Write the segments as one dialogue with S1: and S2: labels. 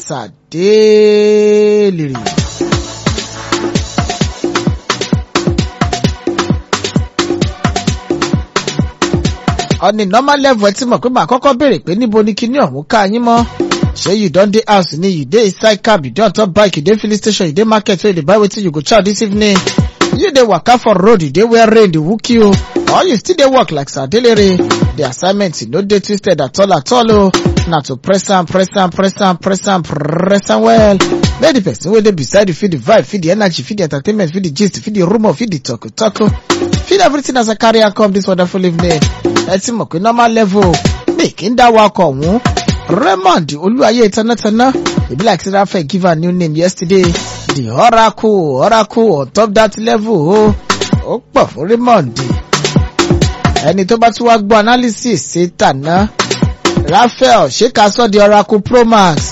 S1: Adélèrè. on a normal level ẹ ti mọ̀ pé màá kọ́kọ́ béèrè pé níbo ni kinní ọ̀hún ká yín mọ́ ṣé you don dey house ni you dey inside cab you dey on top bike you dey filling station you dey market wey you dey buy wetin you go chow this evening you dey waka for road you dey wear rain dey hook you or you still dey work like sadelere the assignment no dey twisted at all at all o na to press am press am press am press am press am well make the person wey dey beside you feel the vibe feel the energy feel the entertainment feel the gist feel the rumour feel the talk talk feel everything as i carry am come this wonderful evening ẹ ti mọ̀ pé normal level mi kì í dá wakọ̀ ọ̀hún Raymond Olúwayé Tánátáná e be like say Raphael give her new name yesterday the oracle oracle on top that level o ó pọ̀ fún Raymond ẹni tó bá tún wá gbọ́ analysis ṣe tàná Raphael ṣé ká sọ di oracle pro max.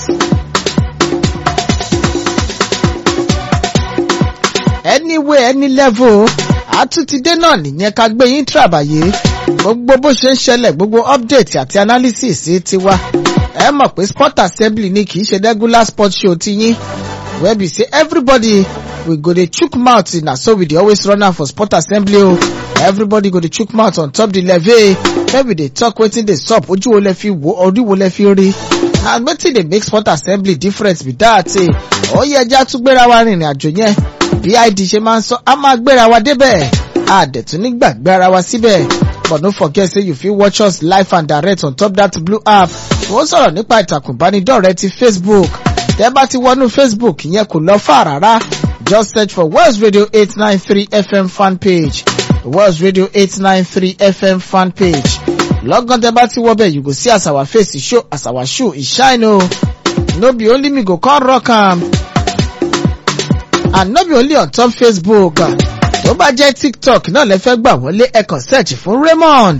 S1: anyway any level àtúntìdé náà nìyẹn ká gbé yín tìràbàyè gbogbo bó ṣe ń ṣẹlẹ̀ gbogbo update àti analysis ti wá ẹ mọ̀ pé sport assembly ni kì í ṣe regular sport show ti yín wey be say everybody we go dey chook mouth na so we dey always run am for sport assembly o everybody go dey chook mouth on top the levee make we dey talk wetin dey sup ojú wo lẹ fi wo orí wo lẹ fi rí and wetin dey make sport assembly different be that eh ó yẹ ẹja tún gbéra wa rìnrìn àjò yẹn bí id ṣe máa ń sọ a máa gbéra wa débẹ̀ àdẹ̀tún nígbàgbé ara wa síbẹ̀ but no forget say you fit watch us live and direct on top that blue app wọ́n sọ̀rọ̀ nípa ìtàkùn ìbánidọ́rẹ̀ẹ́ ti facebook tẹ́ bá ti wọnú facebook yẹn kò lọ fà rárá just search for West Radio eight nine three FM fan page West Radio eight nine three FM fan page lọ́gán tẹ́ bá ti wọ́ bẹ́ẹ̀ you go see as our face e show as our shoe e shine o no be only me go come rock am and no be only on top facebook tó bá jẹ́ tiktok náà lẹ fẹ́ gbà wọlé ẹ kàn search fún Raymond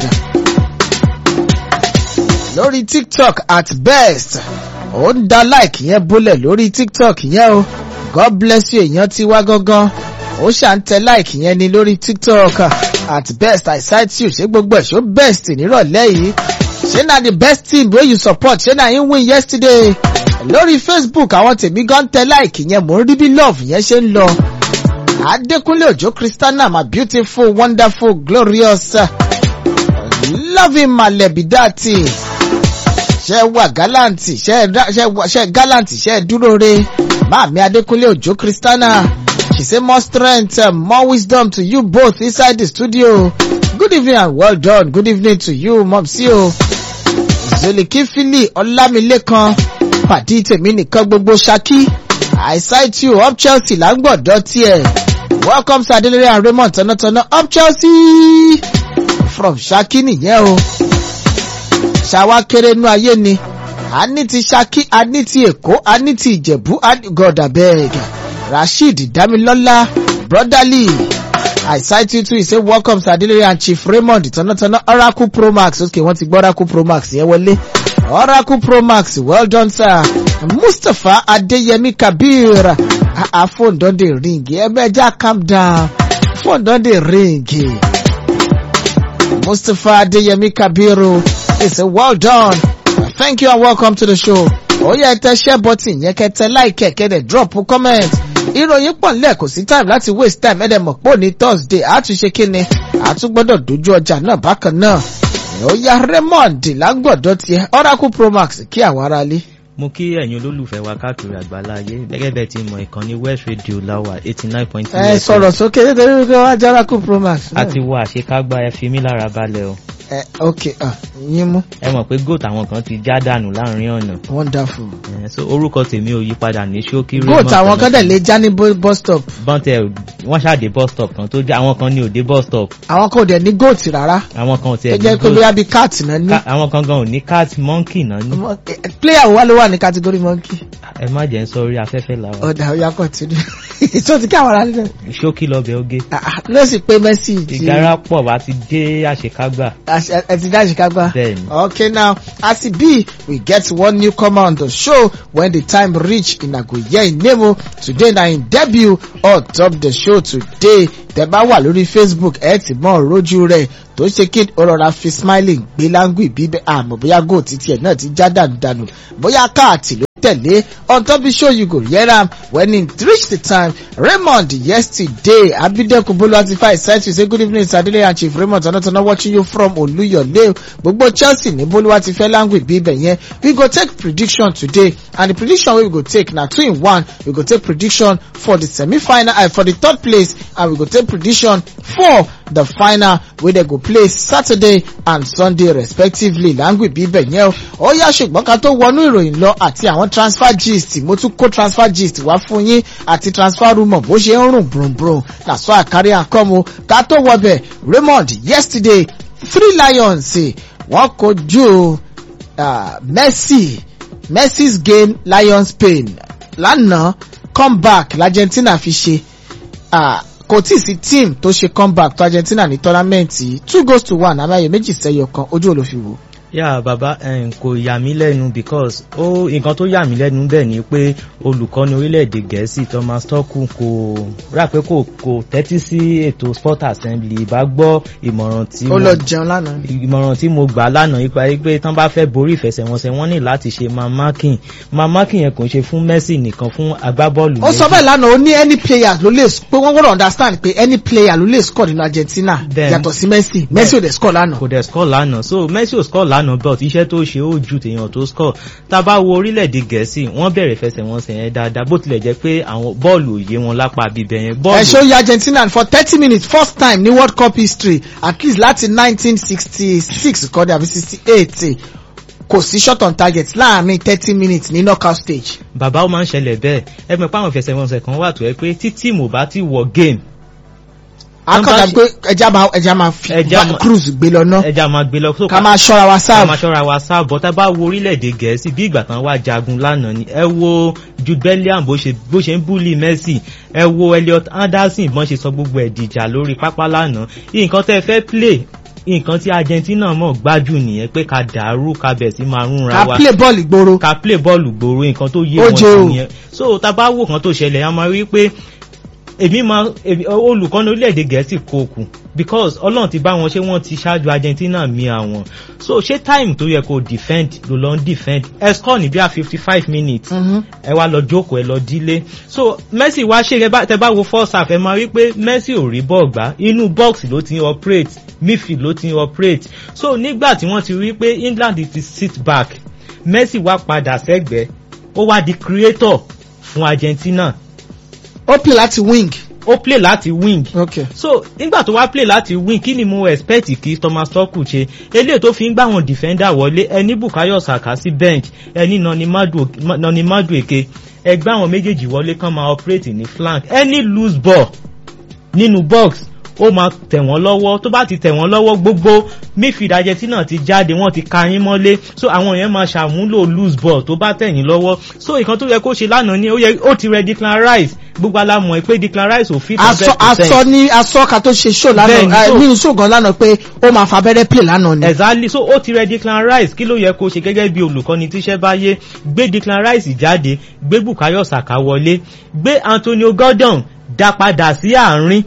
S1: lórí tiktok at best ó ń da like yẹn bólẹ̀ lórí tiktok yẹn o god bless you èèyàn ti wá gangan ó ṣà ń tẹ like yẹn ni lórí tiktok at best i cite you ṣé gbogbo ẹ̀ ṣó best nírọ̀lẹ́ yìí ṣé na the best team wey you support ṣé na him win yesterday lórí facebook àwọn tèmi gan tẹ like yẹn mò ń rí bí love yẹn ṣe ń lọ adékúnlé òjó christiana my beautiful wonderful glorious loving malebidati ṣe wà galanti ṣe galanti ṣe dúró re maami adékúnlé òjó christiana she say more strength uh, more wisdom to you both inside the studio good evening and well done good evening to you mopsi o zolikifili ọlámilékan pàdé tèmi nìkan gbogbo ṣakí i cite you up chelsea là ń gbọ̀dọ̀ tiẹ̀ welcome sir adelere and raymond tọ̀nàtọ̀nà up chelsea from ṣakí nìyẹn o ṣàwa kéré inú ayé ni a ní ti ṣakí a ní ti èkó a ní ti ìjẹ̀bú god abeg rasheed damilọ́lá brotherly i cite you too he say welcome sir adelere and chief raymond tọ̀nàtọ̀nà oracle pro max okay wọ́n ti gbọ́ oracle pro max yẹn wọlé oracle pro max well done sir mustapha adeyemi kabir ah ah phone don dey ring emeja calm down phone don dey ring mustapha adeyemi kabiru he say well done thank you and welcome to the show ó yẹ tẹ share button yẹn kẹtẹ like kẹdẹ drop comment ìròyìn pọ̀ nílẹ̀ kò sí time láti waste time ẹ̀dẹ̀ mọ̀ pé òní thursday àtúnṣe kíni àtúgbọ́dọ̀ dojú ọjà náà bákan náà ó yá raymond lágbọ̀dọ̀ tiẹ̀ oracle promax kí àwọn aráalé.
S2: mo kí ẹ̀yin olólùfẹ́ wa káàkiri àgbáláyé gẹ́gẹ́ bẹ́ẹ̀ ti mọ ìkànnì west radio lawa eighty nine point two.
S1: ẹ sọ̀rọ̀ sókè nítorí wípé wọ́n á jẹ́ oracle promax.
S2: a ti wọ àṣekágbá ẹ fi mí lára balẹ̀ o.
S1: ẹ ok yín mú.
S2: ẹ mọ̀ pé goat àwọn kan ti já dànù láàrin ọ̀nà.
S1: wonderful.
S2: Eh, so orúkọ tèmi ò yí padà ní ṣókí
S1: goat àwọn kan dẹ̀ lè já ní bu- bus stop.
S2: bọ́ntẹ̀ wọ́n ṣàdé bus stop kan tó já àwọn kan ní òde bus stop
S1: àwọn kan ò dẹ̀ ní goat rárá.
S2: àwọn kan ò
S1: ó
S2: tiẹ̀
S1: jẹ́
S2: ní
S1: pé
S2: goat
S1: bóyá bíi cat náà ní.
S2: Ká- àwọn kan gan ò ní cat monkey náà ní.
S1: Ọmọ- eh, eh, player wa ló wà ní category monkey.
S2: ẹ má jẹ́ ń sọ orí afẹ́fẹ́ làwọn.
S1: ọ̀dà ọ̀yà continue. tó ti kí àwọn aráàlú náà.
S2: ṣókí lọ́bẹ̀ oge.
S1: Ah, ah, ló sì pé mercy ti
S2: ìgárá pọ̀ wá ti dé àṣekágbà.
S1: As- ẹ ẹ ti dá Chicago.
S2: Bẹ́ẹ̀ni.
S1: Okay now, as e be, we get one newcomer on the show when the time reach in Agoye Nemo. Today na im debut on top the show today. Tẹ́ bá wà lórí Facebook, ẹ ti mọ̀ rojú rẹ̀ tó ṣe kí ó rọra fi smiling gbé láńgùn bíbẹ́ àmọ́ bóyá goal títí ẹ̀ náà ti já dànù dànù bóyá káàtì ló tẹ̀lé on top the show you go hear am when it reach the time Raymond yesterday Abideku Boluwatifa said to say good evening Sadele and Chief Raymond Tanatana watching you from Oluyole gbogbo Chelsea ní Boluwatifa language bí ibẹ̀ yẹn we go take prediction today and the prediction wey we go take na two in one we go take prediction for the semi-final uh, for the third place and we go take prediction for the final wey dem go play Saturday and Sunday respectively language bí ibẹ̀ yẹn o ó yá ṣùgbọ́n ká tó wọnú ìròyìn lọ àti àwọn transfer gist mo tún kó transfer gist wá fún yín àti transfer rumour bó ṣe ń rùn brunbrun na so àkárí àkọ́mu ká tó wọbẹ̀ Raymond yesterday three lions wọ́n kojú uh, Messi Messi's game Lions Spain lánàá comeback l'Argentina fi ṣe uh, kò tí ì sí team tó ṣe comeback tó Argentina ní tọ́lámẹ́ǹtì two goals to one àmàyè méjì sẹ́yọ kan ojú olófiwò
S2: yà bàbá kò yà mí lẹ́nu because ó nǹkan tó yà mí lẹ́nu bẹ́ẹ̀ ni pé olùkọ́ni orílẹ̀-èdè gẹ̀ẹ́sì Thomas Tuchel kò rà pé kò kò tẹ́tí sí ètò sport assembly bá gbọ́ ìmọ̀ràn tí
S1: ó lọ jẹun lánàá
S2: ìmọ̀ràn tí mo gbà lánàá ipa pé tán bá fẹ́ borí ìfẹsẹ̀wọnsẹ̀ wọ́n ní láti ṣe man marking man marking yẹn kò ń ṣe fún Messi nìkan fún agbábọ́ọ̀lù
S1: ó sọ bẹ́ẹ̀ lánàá ó ní any player ló lè pé wọ́n gbọ́dọ̀ understand pé any player ló lè score nínú Argentina yàtọ̀ sí Messi Messi ò dẹ̀ score lánàá
S2: kò dẹ̀ score lánàá so Messi ò score lánàá but iṣẹ́ tó ṣe ó ju tèèyàn tó score tá a bá wo orílẹ̀-èdè gẹ̀ẹ́sì wọ́n bẹ̀rẹ̀ fẹsẹ̀wọnsẹ̀ yẹn dáadáa bó tilẹ̀ jẹ́ pé àwọn bọ́ọ̀lù òye wọn lápá bíbẹ̀ yẹn bọ́ọ̀lù.
S1: ẹ ṣó yí Argentina for thirty minutes first time ní World Cup history at least láti nineteen sixty six kọ́dé àbí sixty eight kò sí shot on target láàrin thirty minutes ní knockout stage.
S2: bàbá ó máa ń ṣẹlẹ̀ bẹ́ẹ̀ ẹ mọ̀ pé àwọn ìfẹsẹ̀wọnsẹ̀ kan wà tó yẹ pé tí tíìmù bá ti wọ game
S1: akọ̀dà pé ẹja máa ẹja máa fi van cruise gbé lọ ná
S2: ẹja máa gbé lọ so
S1: ká máa ṣọ́ra wa
S2: ká
S1: sáàbù
S2: máa ṣọ́ra wa sáàbù bọ́tá bá wo orílẹ̀-èdè gẹ̀ẹ́sì bí ìgbà tán wá jagun lánàá ni ẹ wo Jude Bellingham bó ṣe bó ṣe ń búlì Messi ẹ wo Elliot Anderson bọ́n ṣe sọ gbogbo ẹ̀ dìjà lórí pápá lánàá nǹkan tẹ́ fẹ́ play nǹkan tí Argentina mọ̀ gbájú nìyẹn pé ká dàrú ká bẹ̀ sí máa rúnra
S1: ká
S2: wa
S1: play bọ́ọ̀lù gbòòrò
S2: ká play bọ́ọ̀lù gbòòrò nǹkan tó yé
S1: Ó
S2: wọn
S1: jẹ́ o.
S2: sí nìyẹn so tá a bá wò kan tó ṣẹlẹ̀ a máa rí pé èmi máa èmi- olùkọ́ni orílẹ̀-èdè gẹ̀ẹ́sì kò kù because ọlọ́run ti bá wọn ṣé wọ́n ti ṣáájú Argentina mi àwọn so ṣé time tó yẹ kó defend ló lọ ń defend ẹ score ní bí i fifty five minutes
S1: Mhm.
S2: ẹ wá lọ jókòó ẹ lọ dílé so Messi wá ṣe ẹ bá tẹ bá wo first half ẹ máa rí pé Messi ò rí bọ́ọ̀ gbá inú box ló ti ń operate midfield ló ti ń operate so nígbà tí wọ́n ti rí pé England ti sit back Messi wá padà sẹ́gbẹ̀ẹ́ ó wá di creator fún Argentina
S1: ó play láti wing
S2: ó play láti wing
S1: okay
S2: so nígbà tó wá play láti win kí ni mo expect kí Thomas Tuchel ṣe eléyìí tó fi ń gbá wọn defender wọlé ẹni Bukayo Saka sí bench ẹni Noni Madu Noni Madueke ẹgbẹ́ àwọn méjèèjì wọlé kán máa operate ní flank any loose ball nínú box ó máa tẹ̀ wọ́n lọ́wọ́ tó bá ti tẹ̀ wọ́n lọ́wọ́ gbogbo midfield Argentina ti jáde wọ́n ti ka yín mọ́lé so àwọn yẹn máa ṣàmúlò loose ball tó bá tẹ̀ yín lọ́wọ́ so nǹkan tó yẹ kó ṣe lánàá ni ó yẹ ó ti rẹ Declan Rice gbogbo alámọ̀ ẹ pé Declan Rice ò fit
S1: aṣọ aṣọ ní aṣọ ká tó ṣe show
S2: Bẹ́ẹ̀ni,
S1: lánàá
S2: so-
S1: nínú show gan lánàá pé ó máa fa abẹ́rẹ́ play lánàá ni.
S2: exactly so ó ti rẹ Declan Rice kí ló yẹ kó ṣe gẹ́gẹ́ bí olùkọ́ni tíṣẹ́ bá yé gbé Declan Rice jáde gbé Bukayo Saka wọlé gbé Antonio Gordon dá padà sí àárín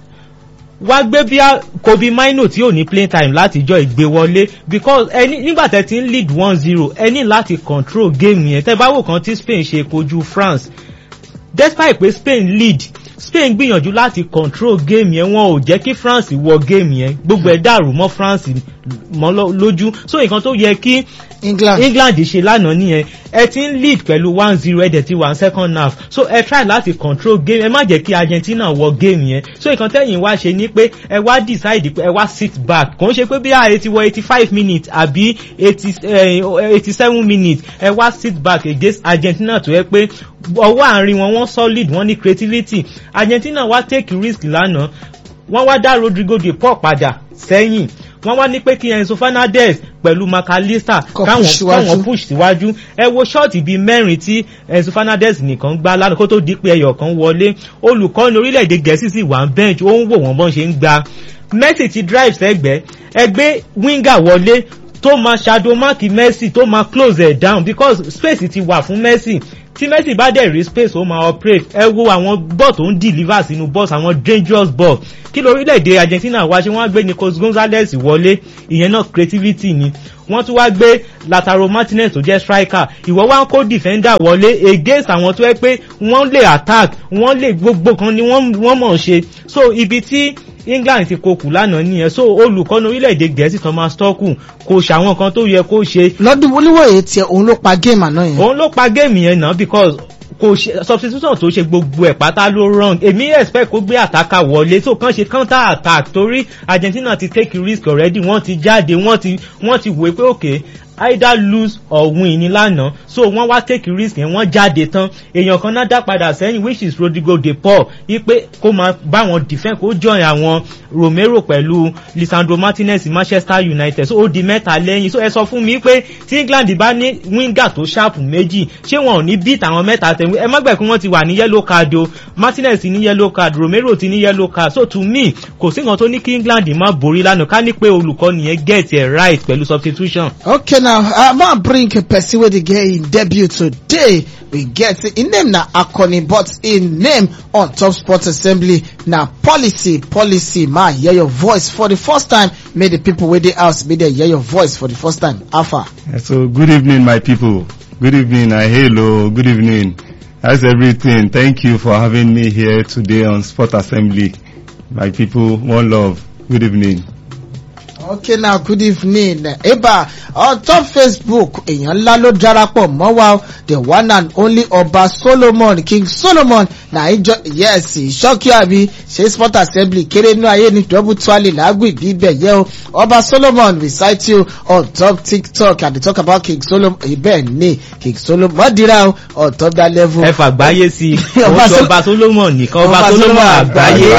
S2: wá gbé bí a Kobe Maino tí ò ní playing time láti jọ ìgbé wọlé because ẹni nígbà tẹ́ ti ń lead one zero ẹ ní láti control game yẹn tẹ́ bá wò kan tí Spain ṣe kojú France despite pé Spain lead Spain gbìyànjú láti control game yẹn wọn ò jẹ́ kí France wọ game yẹn gbogbo ẹ̀ dàrú mọ́ France mọ́ lọ- lójú so nǹkan tó yẹ kí
S1: England
S2: England ṣe lánàá nìyẹn ẹ ti ń lead pẹ̀lú one zero ẹ̀dẹ̀ ti wà ní second half so ẹ try láti control game ẹ má jẹ́ kí Argentina wọ game yẹn so nǹkan tẹ́yìn wá ṣe ni pé ẹ wá decide pé ẹ wá sit back kò ń ṣe pé bí ààyè ti wọ eighty five minutes àbí eighty seven minutes ẹ wá sit back against Argentina tó yẹ pé ọwọ́ àárín wọn wọ́n solid wọ́n ní creativity Argentina wá take risk lánàá wọ́n wá dá Rodrigo de Paul padà sẹ́yìn wọ́n wá ní pé kí Enzo Fernandez pẹ̀lú McAllister
S1: Kó
S2: káwọn
S1: push síwájú.
S2: káwọn push síwájú ẹ wo ṣọ́ọ̀tì bíi mẹ́rin tí Enzo Fernandez nìkan gbá lánàá kó tó di pé ẹyọ kan wọlé olùkọ́ni orílẹ̀-èdè gẹ̀ẹ́sì sì wà ń bench ó ń wò wọ́n bọ́n ṣe ń gba Messi ti drive sẹ́gbẹ̀ẹ́ ẹgbẹ́ winger wọlé tó máa shadow mark Messi tó máa close ẹ̀ down because space ti wà fún Messi tí Messi bá dẹ̀ rí space ó máa operate ẹ wo àwọn ball tó ń deliver sínú box àwọn dangerous ball kí lórílẹ̀‐èdè Argentina wá ṣe wọ́n á gbé Nicolas Gonzalez wọlé ìyẹn náà creativity ni wọ́n tún wá gbé Lautaro Martinez tó jẹ́ striker ìwọ wá ń kó defender wọlé against àwọn tó yẹ pé wọ́n lè attack wọ́n lè gbogbo kan ni wọ́n mọ̀ ṣe so ibi tí England ti kokù lánàá nìyẹn so olùkọ́ni orílẹ̀-èdè Gẹ̀ẹ́sì Thomas Tuchel kò ṣàwọn kan tó yẹ kó ṣe.
S1: lọ́dún oníwòye tiẹ̀ òun ló pa géèmù àná yẹn.
S2: òun ló pa géèmù yẹn náà because kò ṣe substitution tó ṣe gbogbo ẹ̀ pátá ló wrong èmi expect kó gbé àtàkà wọlé tó kàn ṣe counter attack torí Argentina ti take risk already wọ́n ti jáde wọ́n ti wọ́n ti wòó pé okay either lose or win ní lánàá so wọ́n wá take risk yẹn wọ́n jáde tán èèyàn kan náà dá padà sẹ́yìn which is Rodrigo de Paul wípé kó máa bá wọn defend kó join àwọn Romero pẹ̀lú Lisandro Martinez Manchester United so ó di mẹ́ta lẹ́yìn so ẹ sọ fún mi pé tí England bá ní winger tó sharp méjì ṣé wọn ò ní beat àwọn mẹ́ta tẹ̀wé ẹ má gbẹ̀ kí wọ́n ti wà ní yellow card o Martinez ti ní yellow card Romero ti ní yellow card so to me kò sí nǹkan tó ní kí England má borí lánàá ká ní pé olùkọ́ni yẹn get it right pẹ̀lú substitution.
S1: okay now i'm gonna bring a person wey dey get im debut today we get im name na akoni but im name on top sports assembly na policy policy ma hear your voice for the first time make the people wey dey house make dem hear your voice for the first time alpha.
S3: so good evening my people good evening and hello good evening how's everything thank you for having me here today on sport assembly my people one love good evening.
S1: okay now good evening eba on top facebook èèyàn ńlá ló darapọ̀ mọ́ wa the one and only ọba solomon king solomon na ìjọ yes ìṣọ́kí àbí ṣe sport assembly kéré inú ayé ní double twally lágùn ìbí ibẹ̀ yẹ o ọba solomon recite you on top tiktok and they talk about king solomon ibẹ̀ ní king solomon mọ́dìrà o on top that level.
S2: ẹ fàgbáyé sí i ọba solomon nìkan ọba solomon àgbáyé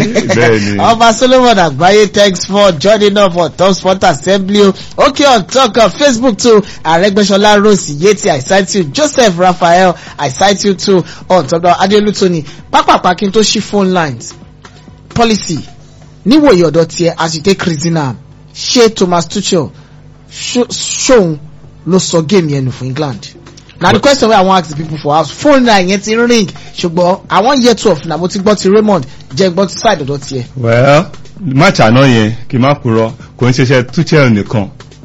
S2: wà.
S1: ọba solomon àgbáyé thanks for joining us for top sport assembly o okay on talk of facebook too arẹgbẹsọlá rose yeti i cite you joseph raphael i cite you too on top of adeolu tony pápápá kí n tó ṣí phone lines policy níwòye ọ̀dọ̀ tiẹ̀ as you take reason am ṣé thomas tuchel ṣóun ló sọ game yẹn nù fún england na the question wey i wan ask the people for house phone line yẹn ti ring ṣùgbọ́n i wan hear twelve na mo ti gbọ́ ti raymond jẹ́ gbọ́ ti side ọ̀dọ̀ tiẹ̀.
S3: well match àná yẹn kì í má purọ́ kò ń ṣiṣẹ́ tuchel nìkan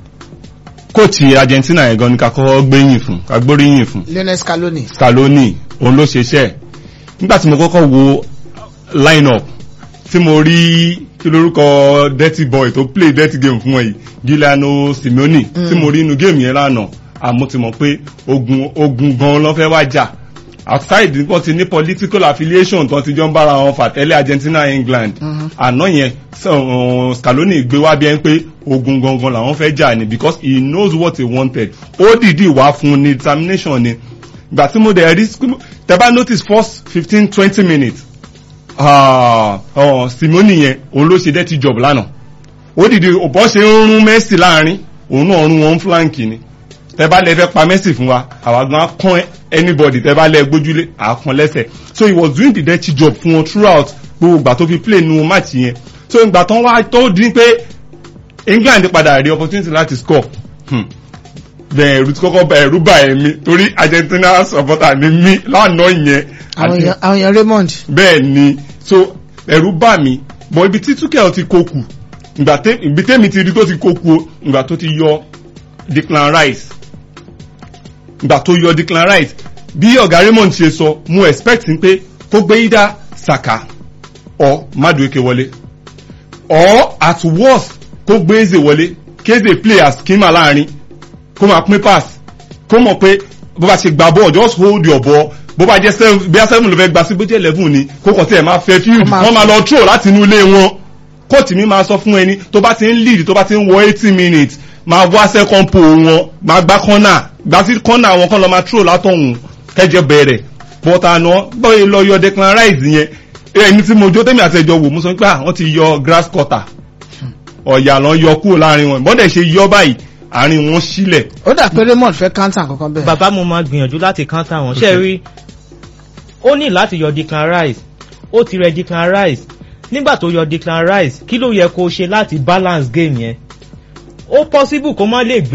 S3: kóòtù argentina yẹn gan ni ká kọ́kọ́ gbéyìn fún ká gbóríyìn fún.
S1: lionel scaloni.
S3: scaloni òun ló ṣiṣẹ́ nígbà tí mo kọ́kọ́ wo line up tí mo rí kí lórúkọ dirty boy tó play dirty game fún wọn yìí giuliano simeone mm. tí mo rí inú game yẹn lánàá àmọ́ ti mọ̀ pé ogun ogun gan ló fẹ́ wá jà outside nípa ti ní political affiliation tó ti jọ ń bára wọn fà tẹ́lẹ̀ argentina england àná yẹn scaloni gbé wá bí ẹn pé ogun gangan làwọn fẹ́ jà ni because he knows what he wanted ó dìídì wá fún ní determination ni gbà tí mo dẹ̀ rí tẹ́bá notice first fifteen twenty minutes simoni yẹn òun ló ṣe dirty job lánàá ó dìde bọ́ ṣe ń rún messi láàrin òun náà rún wọn flank ni tẹ́bá lẹ fẹ́ pa messi fún wa àwa gan kán anybody tẹ́bá lẹ gbójúlé àkàn lẹ́sẹ̀ so he was doing the dirty job fún wọn throughout gbogbo ìgbà tó fi play nu match yẹn so ìgbà tán wá tó dín pé england padà rí opportunity láti score bẹ́ẹ̀ ẹ̀rù tí kọ́kọ́ bá ẹ̀rù bá ẹ̀mí torí argentina supporter ni mí lánàá yẹn.
S1: àwọn èèyàn raymond.
S3: bẹ́ẹ̀ ni so ẹ̀rù bá mi bọ̀ ibi tí túkẹ́ ti kokù ìgbà tẹ́mi ti rí tó ti kokù ìgbà tó ti yọ declan rice ìgbà tó yọ declan rice bí ọ̀gá raymond ṣe sọ mo expect pé kó gbé ida saka or madueke wọlé or at worst kó gbé eze wọlé kéze play as kima láàrin kó máa pín pass kó mọ̀ pé bó bá ṣe gba ball just hold your ball bó bá jẹ́ seven bí a seven ló fẹ́ gba sí bó jẹ́ eleven ni kó kàn tí ẹ̀ máa fẹ́ field wọ́n máa lọ throw láti inú ilé wọn kóòtù mi máa sọ fún ẹni tó bá ti ń lead tó bá ti ń wọ eighty minutes máa wá second pole wọn máa gbá corner gbá sí corner wọn kàn lọ máa throw látọ̀hún kẹjẹ bẹ̀rẹ̀ but àná bóyá lọ yọ declan rice yẹn ẹni tí mo jó tẹ́mi àtẹ̀jọ wò mo sọ pé àwọn ti yọ grass cutter ọ̀yà lọ yọ kúrò láàrin wọn bọ́dẹ̀ ṣe yọ báyìí àárín wọn sílẹ̀.
S1: ó dà pé raymond fẹ́ kántà kankan bẹ́ẹ̀.
S2: bàbá mo máa gbìyànjú láti kántà wọn ṣe rí ó ní láti yọ declan rice ó ti rẹ declan rice nígbà tó yọ declan rice kí ló yẹ kó ṣe láti balance game yẹn ó possible kó má lè gbé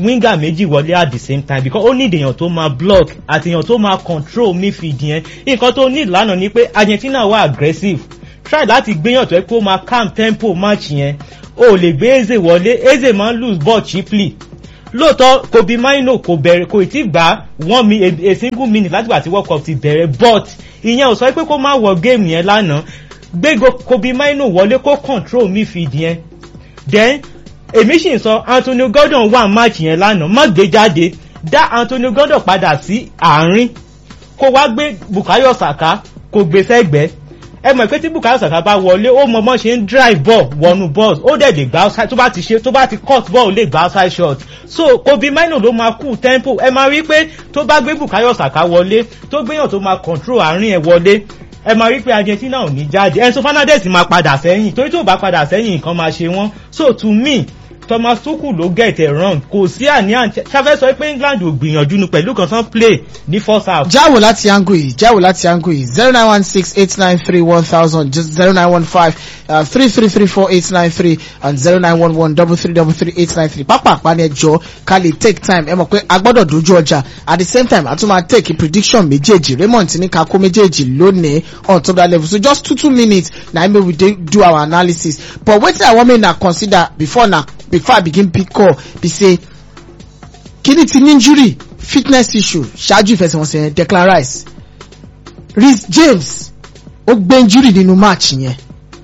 S2: winger méjì wọlé at the same time because ó need èèyàn tó máa block àti èèyàn tó máa control midfield yẹn nǹkan tó need lánàá ni pé Argentina wà aggressive try láti gbéyàn tó yẹ pé ó máa calm tempo match yẹn o ò lè gbé Eze wọlé Eze máa ń lose ball cheaply lóòótọ́ Kobe Mino kò bẹ̀rẹ̀ kò tí gbà one mi a, a single minute láti gbà tí World Cup ti bẹ̀rẹ̀ but ìyẹn ò sọ pé kó má wọ game yẹn lánàá gbé Kobe Mino wọlé kó control midfield yẹn then èmi sì ń sọ Anthony Gordon wà match yẹn lánàá má gbé jáde dá Anthony Gordon padà sí àárín kó wá gbé Bukayo Saka kó gbé sẹ́gbẹ̀ẹ́ ẹ mọ̀ pé tí Bukayo Saka bá wọlé ó mọ bọ́n ṣe ń drive ball wọnú box ó dẹ̀ lè gba outside tó bá ti ṣe tó bá ti cut ball ó lè gba outside shot so Kobe Mino ló máa cool tempo ẹ máa rí pé tó bá gbé Bukayo Saka wọlé tó gbéyàn tó máa control àárín ẹ̀ wọlé ẹ máa rí pé Argentina ò ní jáde Enzo Fernandez máa padà sẹ́yìn torí tó bá padà sẹ́yìn nǹkan máa ṣe wọ́n so to me Thomas Tuchel ló get it wrong kò sí àníyàn ṣáfẹ́ sọ pé England ò gbìyànjú nu pẹ̀lú kan tán play ní first half.
S1: jáwò láti angu yìí jáwò láti angu yìí zero nine one six eight nine three one thousand just zero nine one five three three three four eight nine three and zero nine one one double three double three eight nine three pápá àpáni ẹjọ́ ká lè take time ẹ mọ̀ pé a gbọ́dọ̀ dojú ọjà at the same time a tún máa take prediction méjèèjì Raymond ní ká kó méjèèjì lónìí on top that level so just two two minutes na im we dey do our analysis but wetin I wan make na consider before na before I begin pick call be say kíni ti ní injury fitness issue ṣáájú ìfẹsẹ̀wọnsẹ̀ yẹn Declan Rice Reece James ó gbé injury nínú match yẹn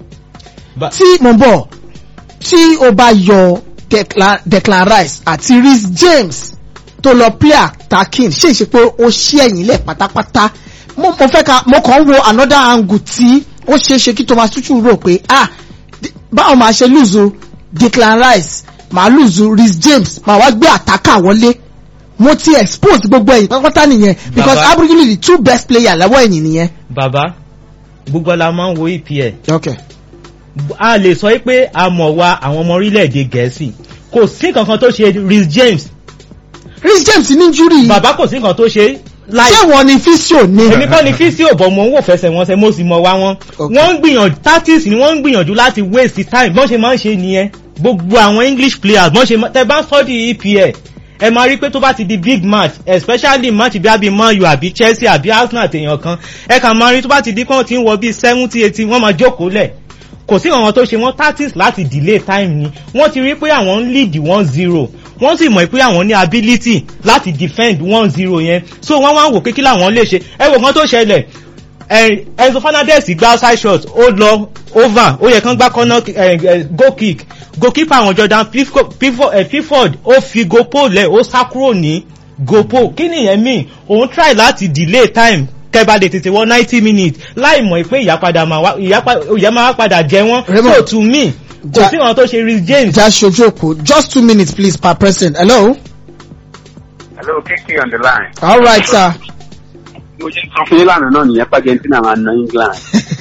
S1: tí mo bọ̀ tí o bá yọ Declan, Declan Rice àti Reece James tó lọ play attacking ṣe é ṣe pé ó ṣí ẹ̀yìn lẹ̀ pátápátá mo mo fẹ́ ka mo kàn ń wo another angle tí ó ṣe é ṣe kí Thomas Tuchel rò pé ah báwo máa ṣe lùzù Declan Rice màá lùzù Reece James màá wá gbé àtàkà wọlé mo ti expose gbogbo ẹ̀yìn pátápátá nìyẹn because
S2: Baba.
S1: abrigili the two best player lọ́wọ́ ẹ̀yìn nìyẹn.
S2: bàbá gbogbo la máa ń wo EPL
S1: okay.
S2: a lè sọ pé a mọ̀ wa àwọn ọmọ orílẹ̀-èdè gẹ̀ẹ́sì kò sí kankan tó ṣe Reece James
S1: Reece James ní injury
S2: bàbá kò sí nǹkan tó ṣe láì
S1: ṣé wọn ni physio ni.
S2: èmi kọ́ ni físíò bọ̀ mọ̀ ń wò fẹsẹ̀ wọn ṣe mo sì mọ̀ wá wọn.
S1: Okay.
S2: wọ́n ń gbìyànjú tactics ni wọ́n ń gbìyànjú láti waste time bọ́n ṣe máa ń ṣe nìyẹn gbogbo àwọn English players bọ́n ṣe máa tẹ bá ń study EPL ẹ máa rí pé tó bá ti di big match especially match bí abi Man U àbí Chelsea àbí Arsenal àtèèyàn kan ẹ kàn máa rí tó bá ti di kán ti ń wọ bíi seventy eighty wọ́n máa jókòó lẹ̀ kò sí àwọn tó ṣe wọ́n tactics láti delay time ni wọ́n ti rí pé àwọn ń lead one zero wọ́n sì mọ̀ pé àwọn ní ability láti defend one zero yẹn so wọ́n wá ń wò pé kí làwọn lè ṣe ẹ wò kan tó ṣẹlẹ̀ ẹ Enzo Fernandez gba outside shot ó lọ over ó yẹ kán gbá corner ẹ ẹ goal kick goalkeeper àwọn Jordan Pickford Pickford ẹ Pickford ó fi gopo lẹ̀ ó sá kúrò ní gopo kí nìyẹn mean òun try láti delay time kẹba lè tètè wọ ninety minutes láì mọ̀ pé ìyápadà máa wá ìyá máa wá padà jẹ wọ́n
S1: Raymond.
S2: so to me kò
S1: Ja-
S2: sí àwọn tó ṣe Reece James
S1: ja ṣojú òkú just two minutes please per person hello.
S4: Hello, Kiki on the line.
S1: all right sir.
S4: Mo ṣe sọ fún yín lánàá náà nìyẹn pé Argentina máa na England.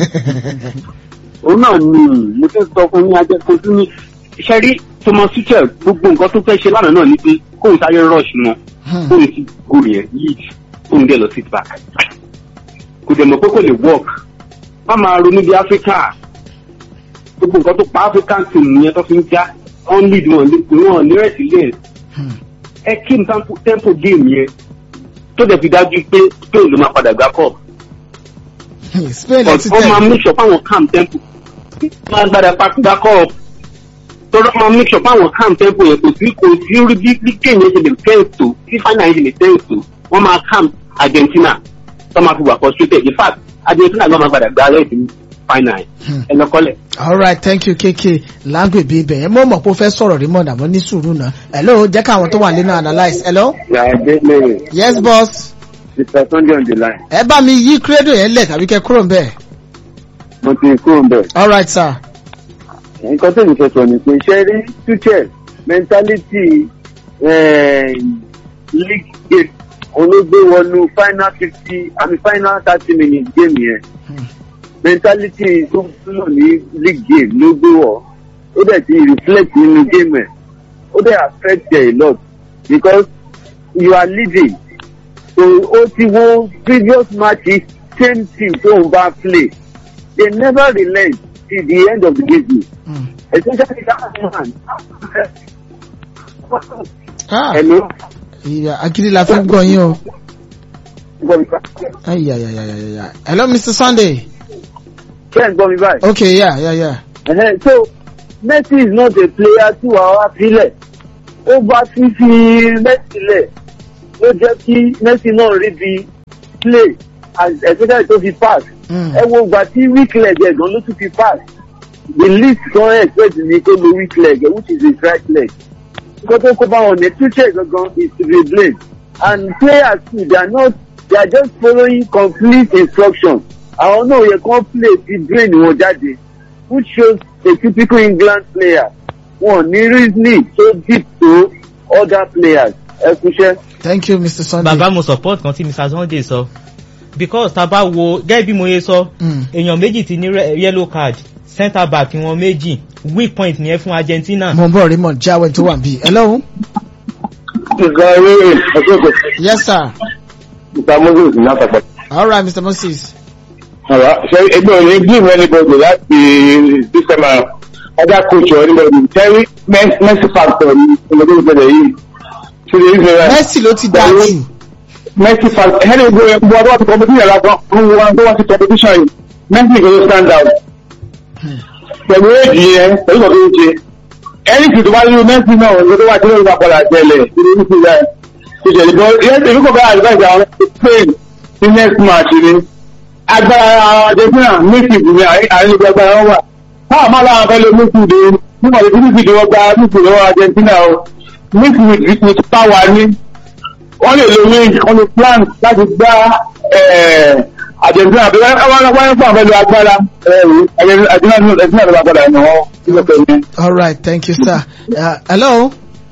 S4: Òun náà ni mo ti sọ fún yín ajẹ́ kojú ní. Iṣẹ́ rí Thomas Tuchel gbogbo nǹkan tó fẹ́ ṣe lánàá náà ni pé kóun sáré rush wọn.
S1: Hmm.
S4: Kóun ti goal yẹn lead kóun dẹ̀ lọ sit back. Kò dẹ̀ mọ̀ pé kò lè work. Má máa ronú bí Áfíríkà. Gbogbo nǹkan tó pa African team yẹn tó fi ń já. Wọ́n lead wọn wọn ní resilience
S1: Hmm.
S4: ẹ kí n tempo tempo game yẹn tó dẹ̀ fi dájú pé Spain ló máa padà gbá cup
S1: Spain
S4: but
S1: ẹ ti
S4: wọ́n máa
S1: tẹ̀.
S4: make sure fáwọn calm tempo máa gbádà pa gbá cup tọ́lọ́ máa make sure fáwọn calm tempo yẹn kò sí kò sí rí bí bí kéèyàn ṣe lè tense tó bí final yẹn ṣe lè tense tó wọ́n máa calm Argentina tó máa fi wà frustrated in fact Argentina ló máa padà gbá rẹ̀ sí final
S1: Hmm.
S4: ẹ lọ́kọ́lẹ̀.
S1: all right thank you kk langue bí ibẹ̀ yẹn mo mọ̀ pé o fẹ́ sọ̀rọ̀ rí mọ̀nà mọ́ ní sùúrù náà hello jẹ́ káwọn tó wà nínú analyse hello.
S4: yàrá lẹ́yìn
S1: yes boss.
S4: mr sunday on the line
S1: ẹ bá mi yí credo yẹn lẹ̀ tàbí kẹ́ kúrò ń bẹ̀.
S4: mo ti kúrò ń bẹ̀.
S1: all right sir.
S4: nǹkan tó ní fẹ́ sọ ni pé ṣe rí Tuchel mentality eh, league game olóògbé wọnú final fifty àmì final thirty minutes game yẹn
S1: Hmm.
S4: mentality tó túnmọ̀ ní league game ló gbé wọ̀ ó dẹ̀ ti reflect nínú game ẹ̀ ó dẹ̀ affect ẹ̀ a lot because you are leading so ó ti wo previous matches same team tó ń bá play they never relent till the end of the game
S1: Hmm.
S4: especially that man.
S1: Ah,
S4: Hello.
S1: ìyá agídí la fẹ́ gbọ́ yín o.
S4: Gbọ́ mi bá.
S1: Ayayayayaya. Hello, Mr. Sunday.
S4: Ṣé ẹ̀ ń gbọ́ mi báyìí?
S1: Okay, yeah, yeah, yeah.
S4: Ẹ̀hẹ́n, So Messi is not a player tí wàá wá sílẹ̀. Ó bá fífi Messi lẹ̀ ló jẹ́ kí Messi náà rí bí play as- especially tó fi pass.
S1: Mm.
S4: Ẹ wo ìgbà tí weak leg ẹ̀ gan ló tún fi pass. The least kan expect ni kó lo weak leg ẹ̀ which is his right leg. Nǹkan tó kó bá wọn ní future gangan is to be blamed. And players too they are not they are just following complete instructions. Àwọn náà yẹ kán play ti brain wọn jáde which shows a typical England player. Wọ́n ní reasoning so deep to other players. Ẹ kúṣẹ́.
S1: Thank you, Mr. Sunday.
S2: bàbá mo support kan tí mr sunday sọ because tá a bá wo gẹ́gẹ́ bí mo yẹ sọ
S1: Mm.
S2: èèyàn méjì ti ní re- yellow card centre back wọn méjì weak point nìyẹn fún argentina.
S1: Mo ń bọ̀ Raymond Jáwé tó wà bí. Hello.
S4: Ìgbà rere ọ̀ṣọ́gbọ̀
S1: Yes, sir.
S4: Mr. Moses látàgbà.
S1: All right, Mr. Moses.
S4: Àrà ṣe ẹgbẹ́ òní give anybody láti this time around. Other coach or anybody tell Messi factor ní ọmọdé ìbẹ̀rẹ̀ yìí. Ṣé lè ṣe rẹ̀?
S1: Messi ló ti dá jù.
S4: Messi factor ẹni gbogbo ẹgbẹ́ ọdún wọn ti competition lásán fún wọn tó wọn ti competition yìí. Messi kò ló stand out. Pẹ̀lú èjì yẹn pẹ̀lú ìgbà tó ń ṣe. Ẹni tí tó bá lú Messi náà ló tó wà tí ó ń gbà padà tẹ̀lẹ̀ nínú ìlú rẹ̀. Ìṣẹ̀lẹ̀ bọ́ èmi kò bá advice àwọn Spain ní next match ni agbára argentina méjì ní àrílẹ̀ agbára wọn wà táwọn máa láwọn fẹ́ lé méjìdé nígbà tí méjìdé wọn gba méjì lọ́wọ́ argentina o méjì with power ní wọ́n lè lo wing wọ́n lè plan láti gbá argentina bí wọ́n wọ́n wọ́n fún àwọn fẹ́ lo agbára argentina ló bá padà ẹ̀nà wọn nígbà tó ní.
S1: All right, thank you, sir. Uh, hello.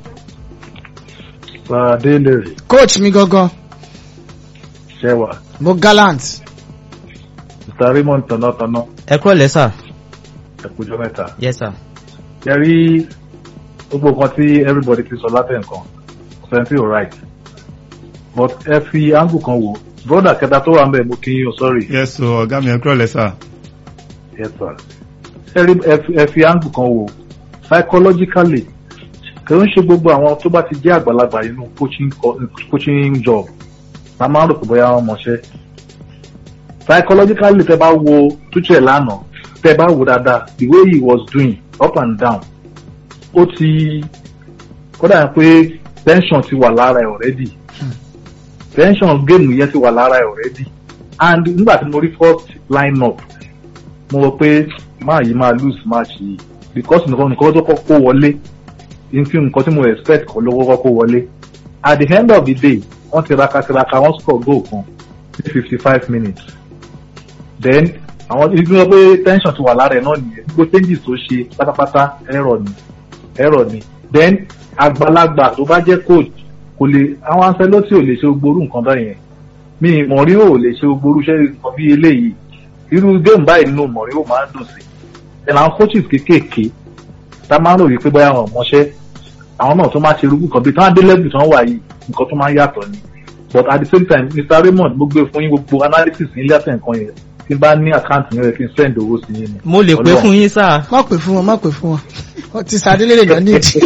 S5: Adélèrè
S1: Coach mi gangan.
S5: ṣẹwà
S1: Mo gallant.
S5: Mr. Raymond tọ̀nàtọ̀nà
S2: ẹ kúrò lẹ́sà.
S5: ẹ̀kújọ́ mẹ́ta.
S2: yes sir.
S5: Ẹ rí gbogbo nǹkan tí everybody ti sọ látẹ̀ nǹkan seventy all right but ẹ fi angle kan wò broda kẹta tó wà ń bẹ̀ mo kí yín o sorry
S3: yes so ọ̀gá mi ẹ kúrò lẹ́sà.
S5: yes sir. Ẹ rí ẹ fi- ẹ fi angle kan wò psychologically kì í ṣe gbogbo àwọn tó bá ti jẹ́ àgbàlagbà nínú coaching co- coaching job la máa ń rò pé bóyá wọ́n mọṣẹ́ psychologically tẹ bá wo tuchel lánàá tẹ bá wo dáadáa the way he was doing up and down ó ti kódà pé tension ti wà lára ẹ already tension game yẹn ti wà lára ẹ already and nígbà tí mo rí first line up mo rò pé máa yìí máa lose match yìí because nǹkan nǹkan tó kọ́kọ́ wọlé nfi nǹkan tí mo expect kọ́ lówó kọ́kọ́ wọlé at the end of the day wọ́n tiraka tiraka wọ́n score goal kan ní fifty five minutes then àwọn ibi wọn pé tension ti wà lára ẹ̀ náà nìyẹn gbogbo changes tó ṣe pátápátá ẹ̀rọ ni ẹ̀rọ ni then àgbàlagbà tó bá jẹ́ coach kò lè àwọn Ancelotti ò lè ṣe gbogbo irú nǹkan báyìí yẹn mi Mourinho ò lè ṣe gbogbo irú iṣẹ́ nǹkan bí eléyìí irú game báyìí nínú Mourinho máa ń dùn sí then àwọn coaches kéékèèké tá máa ń rò wípé bóyá àwọn ọmọọṣẹ́ àwọn náà tó máa ṣe irú nǹkan bí táwọn dé level tí wọ́n wà yìí nǹkan tó máa ń yàtọ̀ ni but at the same time Mr Raymond mo gbé fún yín gbogbo analysis ní ilé àtẹ̀ nǹkan yẹn tí n bá ní àkáǹtì yẹn rẹ̀ kí n send owó sí yín ni.
S2: mo lè pé
S5: Ọlọ́run.
S2: fún yín sáà.
S1: Má pè fún wọn, má pè fún wọn. Wọ́n ti sàdélé lè lọ nídìí.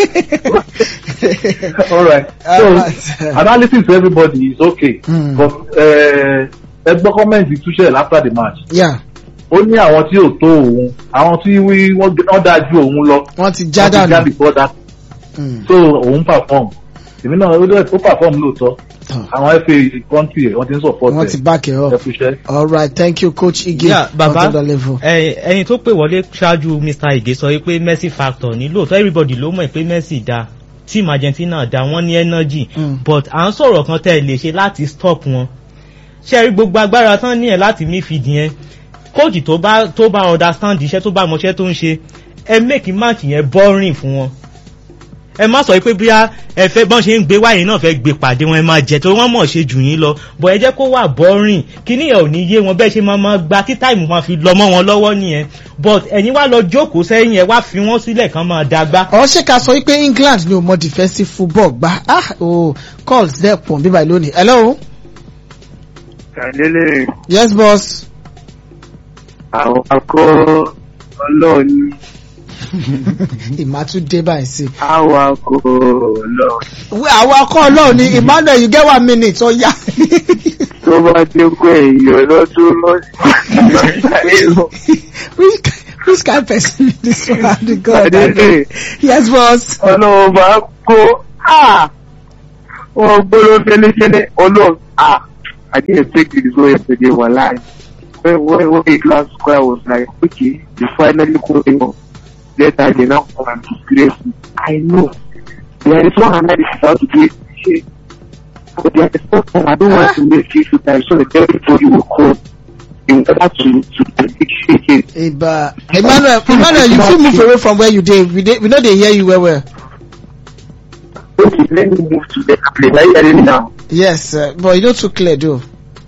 S5: all right
S1: All
S5: so
S1: right.
S5: analysis for everybody is okay
S1: Mm.
S5: but eh, ẹ gbọ́ comment Tuchel after the match
S1: Yeah,
S5: ó ní àwọn tí ò tó òun àwọn tí wí- wọ́n wọ́n dáa ju òun lọ
S1: wọ́n ti já
S5: wọ́n ti já
S1: dànù.
S5: before that
S1: Mm.
S5: so òun perform èmi náà ó dẹ̀ ó perform lóòótọ́
S1: Tọ́.
S5: àwọn fa country ẹ̀ wọ́n ti ń support
S1: Wọ́n ti
S5: ẹ̀
S1: back it
S5: ẹ
S1: up.
S5: kú iṣẹ́.
S1: All right, thank you, Coach Ige.
S2: Yeah, bàbá
S1: on the level.
S2: ẹ- ẹyin tó pè wọlé ṣáájú mr ige sọ wípé messi factor ní lóòótọ́ everybody ló mọ̀ pé messi da team argentina da wọ́n ní energy
S1: Mm.
S2: but à ń sọ̀rọ̀ kan tẹ́ ẹ lè ṣe láti stop wọn ṣe rí gbogbo agbára tán ní ẹ̀ láti midfield yẹn kóòtù tó bá tó bá understand iṣẹ́ tó bá mọṣẹ́ tó ń ṣe ẹ make match yẹn boring fún wọn ẹ má sọ pé bóyá ẹ fẹ́ bọ́n ṣe ń gbé wáyé náà fẹ́ gbé pàdé wọn ẹ máa jẹ tó wọ́n mọ̀ ṣe jù yín lọ bọ̀ ẹ jẹ́ kó wà boring kíní ẹ̀ ò ní yé wọn bẹ́ẹ̀ ṣe máa máa gba tí táìmù máa fi lọ mọ́ wọn lọ́wọ́ nìyẹn but ẹ̀yin wá lọ jókòó sẹ́yìn ẹ wá fi wọ́n sílẹ̀ kán máa dagbá.
S1: Ọ̀ ṣe ká sọ wípé England ni ò mọ defensive football gbá. Ah, oh, calls there pọ̀ bíbá lónìí. Hello?
S4: Kàdélé
S1: Yes, boss.
S4: àwọn akọ́ ọlọ́ọ̀ni
S1: ìmátúndé báyìí sí.
S4: àwa kò lọ
S1: Wẹ́, àwọn akọ́ ọlọ́run ni emmanuel you get one minute ó yá.
S4: tó bá dé pé èèyàn lọ́dún lọ́sàn-án.
S1: which which kind person be this one the god
S4: Adele.
S1: yes boss.
S4: ọlọ́run bá kó wọ́n gbọ́dọ̀ fẹ́lẹ́fẹ́lẹ́ ọlọ́run ah I didn't expect this way yesterday one lie when when when the class square was like okay you finally go in later they now come and disgrace me I know there is one analysis how to do it shey but there is one time I don't want to make you feel time so that everybody will come in order to to predict shey
S1: Eba. emmanuel emmanuel you fit move away from where you dey we dey we no dey hear you well well.
S4: okay let me move to better place are you hearing me now.
S1: yes uh, but you no too clear though.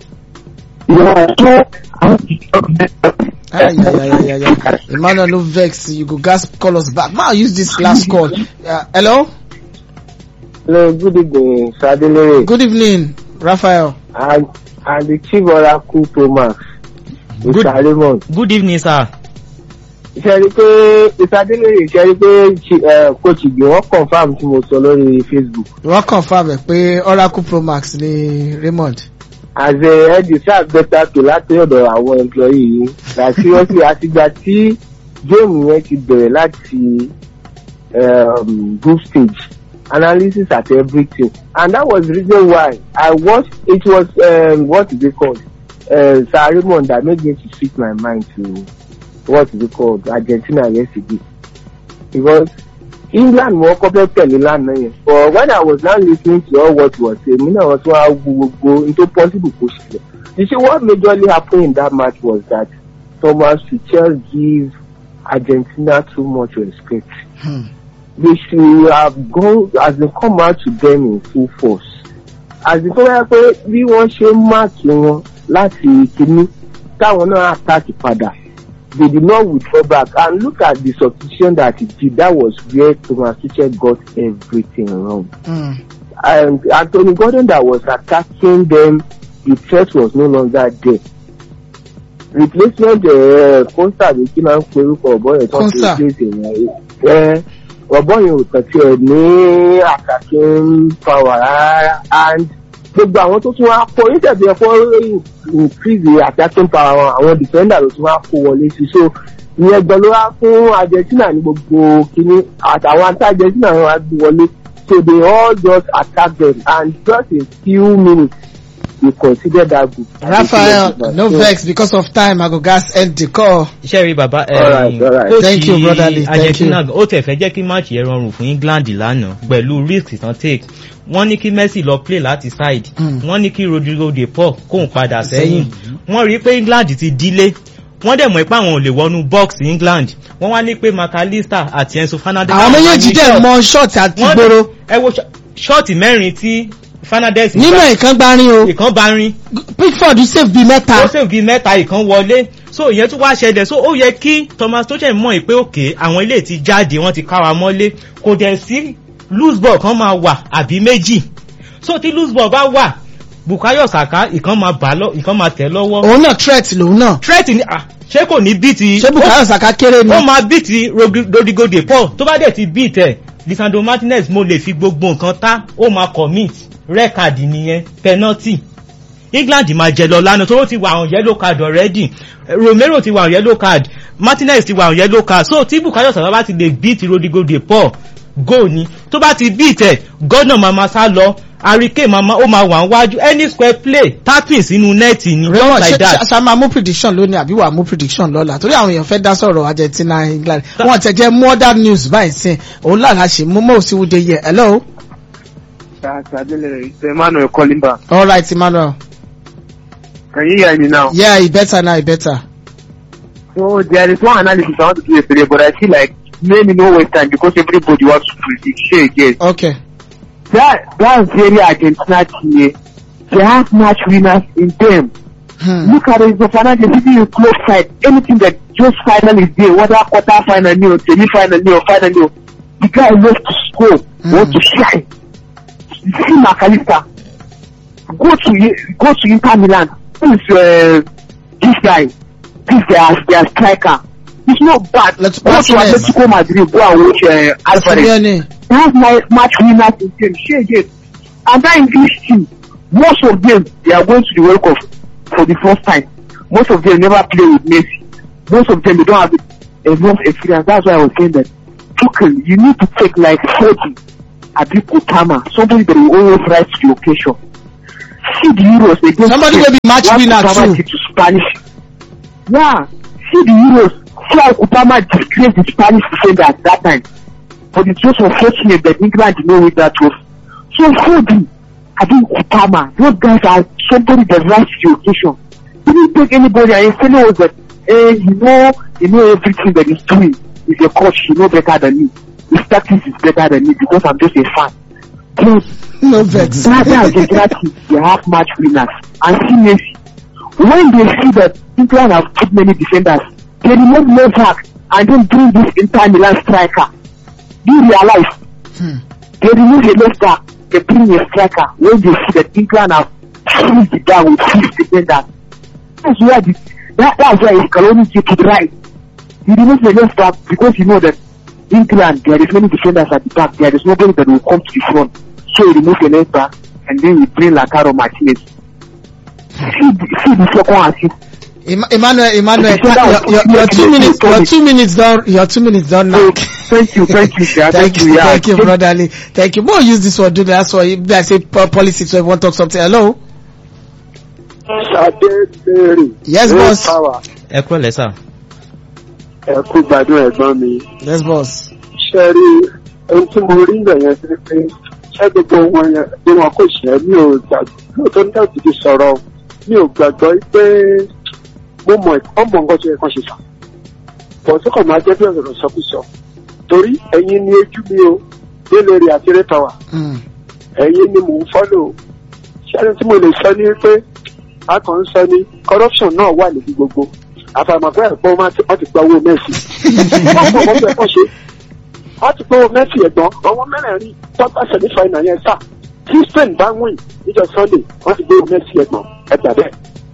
S4: Yeah, so I want to talk better.
S1: Ay, ay, ay, ay, ay, ay. emmanuel no vex you go gas call us back ma use this last call uh, hello
S6: Hello, good evening, Sadele.
S1: good evening raphael.
S6: And, and the Chief Oracle Thomas,
S2: Good.
S6: Mr. Raymond.
S2: good evening sir.
S6: Ṣé rí pé Mr. Adélèrè ṣe rí pé Chi- eh, Coach Ige wọ́n confam tí mo sọ lórí Facebook.
S1: wọ́n confam ẹ̀ pé oracle pro max ni raymond.
S6: As a head research better to láti ọ̀dọ̀ àwọn employee yìí. Like seriously, àtìgbà tí géèmù yẹn ti bẹ̀rẹ̀ láti um, group stage analysis at everything and that was the reason why I watched it was um, what is it called uh, Sir Raymond that made me to switch my mind to what is it called Argentina yesterday because England wọ́n kọ́ fẹ́ tẹ̀lé lánàá yẹn but when I was now listening to all what he was saying mi náà wọ́n tún wá wo gbogbo n tó possible kó ṣẹlẹ̀ you see what majorly happened in that match was that Thomas Tuchel give Argentina too much respect
S1: Hmm.
S6: they should have gone as they come out to them in full force as the tó yẹ pé bí wọ́n ṣe máàkì wọn láti kínní táwọn náà attack padà they did not withdraw back and look at the substitution that he did that was where Thomas Tuchel got everything wrong
S1: Mm.
S6: and Anthony Gordon that was attacking them the threat was no longer there replacement uh, Costa ní kí máa ń pe orúkọ ọ̀bọ yẹn tó ń
S1: Konsa.
S6: replace yẹn ẹ ọ̀bọ yẹn ò kàn tiẹ̀ ní attacking power rárá and gbogbo àwọn tó tún wá kó nítorí ẹ̀kọ́ increase the attacking power wọn àwọn defender ló tún wá kó wọlé sí so ìyẹn gan ló wá fún Argentina ní gbogbo kínní àtàwọn anti Argentina wọn wá gbé wọlé so they all just attack them and just in few minutes we consider that good.
S1: raphael no vex because of time i go gas end the call.
S2: iṣẹ́ rí bàbá
S6: Alright, alright.
S2: coach
S1: Thank you, brotherly. Thank
S2: Argentina ó tẹ̀ fẹ́ jẹ́ kí máàcì yẹn rọrùn fún England lánàá pẹ̀lú risk tán take wọ́n ní kí Messi lọ play láti side
S1: Mm.
S2: wọ́n ní kí Rodrigo de Paul kóun padà sẹ́yìn wọ́n rí i pé England ti dílé wọ́n dẹ̀ mọ̀ pé àwọn ò lè wọnú box England wọ́n wá ní pé McAllister àti Enzo Fernandez
S1: àwọn
S2: máa
S1: méjèèjì
S2: ní
S1: dẹ̀
S2: shot.
S1: mọ ṣọ́ọ̀tì àti
S2: Wọ́n
S1: gbòòrò
S2: ẹ wo ṣọ́ọ̀tì mẹ́rin tí Fernandez
S1: nínú
S2: gbá.
S1: ìkan gbárin o
S2: ìkan bá rin
S1: pickford save bíi
S2: ó
S1: mẹ́ta.
S2: sì bí mẹ́ta ìkan wọlé so ìyẹn tún wá ṣẹlẹ̀ so ó yẹ kí Thomas Tuchel mọ̀ pé òkè àwọn ilé ti jáde wọ́n ti ká wa mọ́lé kò dẹ̀ sí loose ball kan máa wà àbí méjì so tí loose ball bá wà Bukayo Saka ìkan máa bà lọ ìkan máa tẹ̀ lọ́wọ́
S1: òun náà threat lòun náà.
S2: threat ni ah ṣé kò ní bí ti
S1: ṣé bukayo saka kéré ni.
S2: ó máa bí ti Rodri- Rodrigo de Paul tó bá dẹ̀ ti bí tẹ̀ Lisandro Martinez mo lè fi gbogbo nǹkan tá ó máa commit red card nìyẹn penalty England máa jẹ lọ lánàá tó ti wà àwọn yellow card already Romero ti wà àwọn yellow card Martinez ti wà àwọn yellow card so tí Bukayo Saka bá ti lè beat Rodrigo de Paul goal ni tó bá ti beat ẹ̀ gọ́nà máa ma sá lọ Harry mama ó máa wà níwájú any square play tapping sínú nẹ́ẹ̀tì ni just
S1: Raymond
S2: like
S1: ṣe
S2: that.
S1: ṣe máa mú prediction lónìí àbí wàá mú prediction lọ́la torí àwọn èèyàn fẹ́ dá sọ̀rọ̀ Argentina England wọn tẹ̀ jẹ́ modern news báyìí sìn òun lára ṣe mú mọ́ òsínwó de yẹ hello
S4: It's Emmanuel calling back.
S1: all right Emmanuel
S4: Can you hear me now?
S1: yeah e better now e better.
S4: So there is one analysis I want to do yesterday, but I feel like maybe no waste time because everybody wants to predict. Sure, yes.
S1: okay
S4: That that's very Argentina team. eh, They have match winners in them.
S1: hmm.
S4: Look at Enzo Fernandez sitting in close fight. Anything that just final is there, whether quarter final or semi final or final, nil, the guy loves to score,
S1: Mm.
S4: wants to shine. You see McAllister. Go to go to Inter Milan. Who is uh, this guy? This guy, their striker.
S6: it's not bad.
S1: Let's-
S6: go
S1: let's
S6: to
S1: rest.
S6: Atletico Madrid, go and watch uh, Alvarez.
S1: Simeone.
S6: They have my match winners in team. Share again. And that English team, most of them, they are going to the World Cup for the first time. Most of them never play with Messi. Most of them, they don't have enough experience. That's why I was saying that, Tuchel, you need to take like 40, Abi Kutama, somebody that will always rise to the occasion. See the Euros against
S1: Somebody will be match
S6: What
S1: winner
S6: Kutama
S1: too.
S6: did to Spanish. Yeah, see the Euros. See how Kutama disgraced the Spanish defender at that time. But it's just unfortunate that England did not win that trophy. So Foden, I think Kutama, those guys are somebody that rise to the occasion. He didn't take anybody and he knows that, eh, you know, you know everything that he's doing. He's a coach, you know better than me. His tactics is better than me because I'm just a fan. But
S1: No vex.
S6: Ghana and Argentina, they have match winners. And see Messi. When they see that England have too many defenders, they remove Novak and then bring this Inter Milan striker. Do you realize?
S1: Hmm.
S6: They remove a left back, they bring a striker when they see that England have filled it down with six defenders. That's why the, that, that's why Scaloni take it right. He removes the left back because you know that England, there is many defenders at the back, there is nobody that will come to the front. So he remove the left back and then we bring Lautaro Martinez. See, the- see the second assist.
S1: Em- Emmanuel, Emmanuel,
S6: Okay, so that
S1: your, your, your
S6: was-
S1: two minutes, your
S6: Sorry.
S1: two minutes done, your two minutes done now.
S6: So, thank you, thank you, sir.
S1: Thank you,
S6: yeah.
S1: thank you, brotherly. Thank you. More use this one, do that. That's why if I say po- policy, so everyone talk something. Hello?
S4: Adébẹ̀rẹ̀.
S1: Yes, boss.
S4: Power.
S2: ẹ kúrò lẹ́sà.
S4: Ẹ kú gbádùn ẹ̀gbọ́n mi.
S1: Yes, boss.
S4: Ṣé rí ohun tí mo rí ìgbà yẹn sí pé ṣé gbogbo wọn yẹn bí wọn kò ṣẹ́ mi ò gbàgbọ́ lóòótọ́ nígbà tí ti sọ̀rọ̀ mi ò gbàgbọ́ pé mo mọ̀ ọmọ nǹkan tó yẹ kán ṣe sà. Bọ̀ tó kàn máa jẹ́ bí ọ̀rọ̀ sọkúsọ. Torí ẹ̀yin ni ojú mi o, délé rí àti rétọ́wà.
S1: Mm.
S4: ẹ̀yin ni mò ń fọ́lò ṣẹ́ni tí mo lè sọ ní pé a kàn ń sọ ní corruption náà wà níbi gbogbo àfàìmọ̀pẹ́ ẹ̀pọ̀ wọ́n ti wọ́n ti gba owó mẹ́sì wọ́n pọ̀ wọ́n fẹ́ kọ́ ṣe wọ́n ti gba owó mẹ́sì ẹ̀gbọ́n àwọn mẹ́rẹ̀ẹ̀rin tọ́gbà sẹ̀mí fàìnà yẹn sà tí spain bá wìn níjọ sunday wọ́n ti gba owó mẹ́sì ẹ̀gbọ́n ẹgbà bẹ́ẹ̀.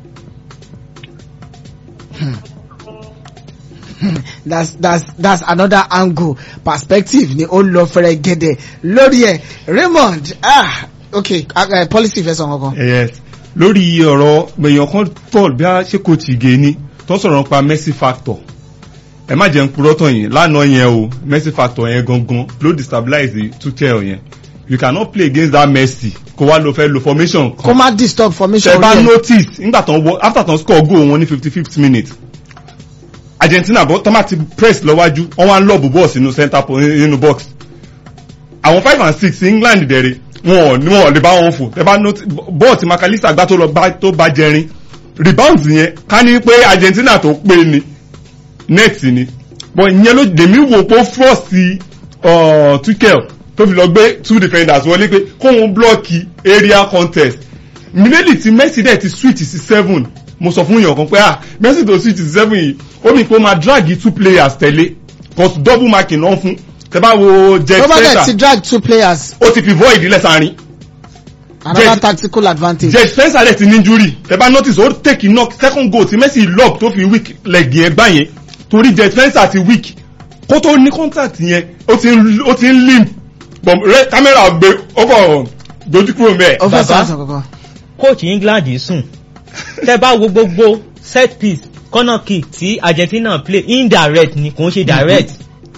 S1: that's that's that's another angle perspective ni ó lọ fẹrẹ gẹdẹ lórí ẹ Raymond ah okay uh, policy fẹ sọ kankan.
S3: yes lórí ọ̀rọ̀ gbẹ̀yàn kan paul bí a ṣe kò tì gé ni tó ń sọ̀rọ̀ nípa mercy factor ẹ má jẹun purọ́ tán yẹn lánàá yẹn o mercy factor yẹn gangan ló destabilize tuchel yẹn you cannot play against that mercy kó wá lo fẹ́ lo formation
S1: kó
S3: kan
S1: má disturb formation
S3: ṣe bá
S1: orí ẹ.
S3: notice nígbà tán wọ after tán score goal wọn ní fifty fifth minute argentina bọ́ tán bá ti press lọ́wájú wọ́n wá ń lọ́ọ̀bù bọ́ọ̀ sínú center po- nínú box àwọn five and six england dẹ̀rẹ̀ wọn ò ní wọn ò lè bá wọn fò tẹ bá notice bọ́ọ̀ tí makalisa gbá tó lọ bá tó bá jẹrin rebound yẹn ká ní pé argentina tó pé ni net ni but ìyẹn ló dèmí wò pé ó force uh, tuchel tó fi lọ gbé two defenders wọlé pé kóun blọ́ọ̀kì area contest mílíọ̀nù tí messi dẹ̀ ti switch sí seven mo sọ fún yàn kan pé ah messi tó switch sí seven yìí ó ní pé ó máa drag two players tẹ̀lé cause double marking náà fún tẹ bá wo jet
S1: Robert ti
S3: spencer
S1: drag two players
S3: ó ti fi void ilẹ̀ sáárín
S1: another
S3: Yes.
S1: tactical advantage.
S3: jet spencer dẹ̀ ti ní injury tẹ bá notice ó take knock second goal tí messi lob tó fi weak leg yẹn gbá yẹn torí jet spencer ti weak kó tó ní contact yẹn ó ti ń ó ti ń limp but rẹ camera gbé ó kọ̀ dojú kúrò mẹ́ẹ̀.
S1: ó fẹ́
S2: Bàbá.
S1: sọ kankan.
S2: coach england sùn tẹ bá wo gbogbo set piece corner kick tí argentina play indirect ni kò ń ṣe direct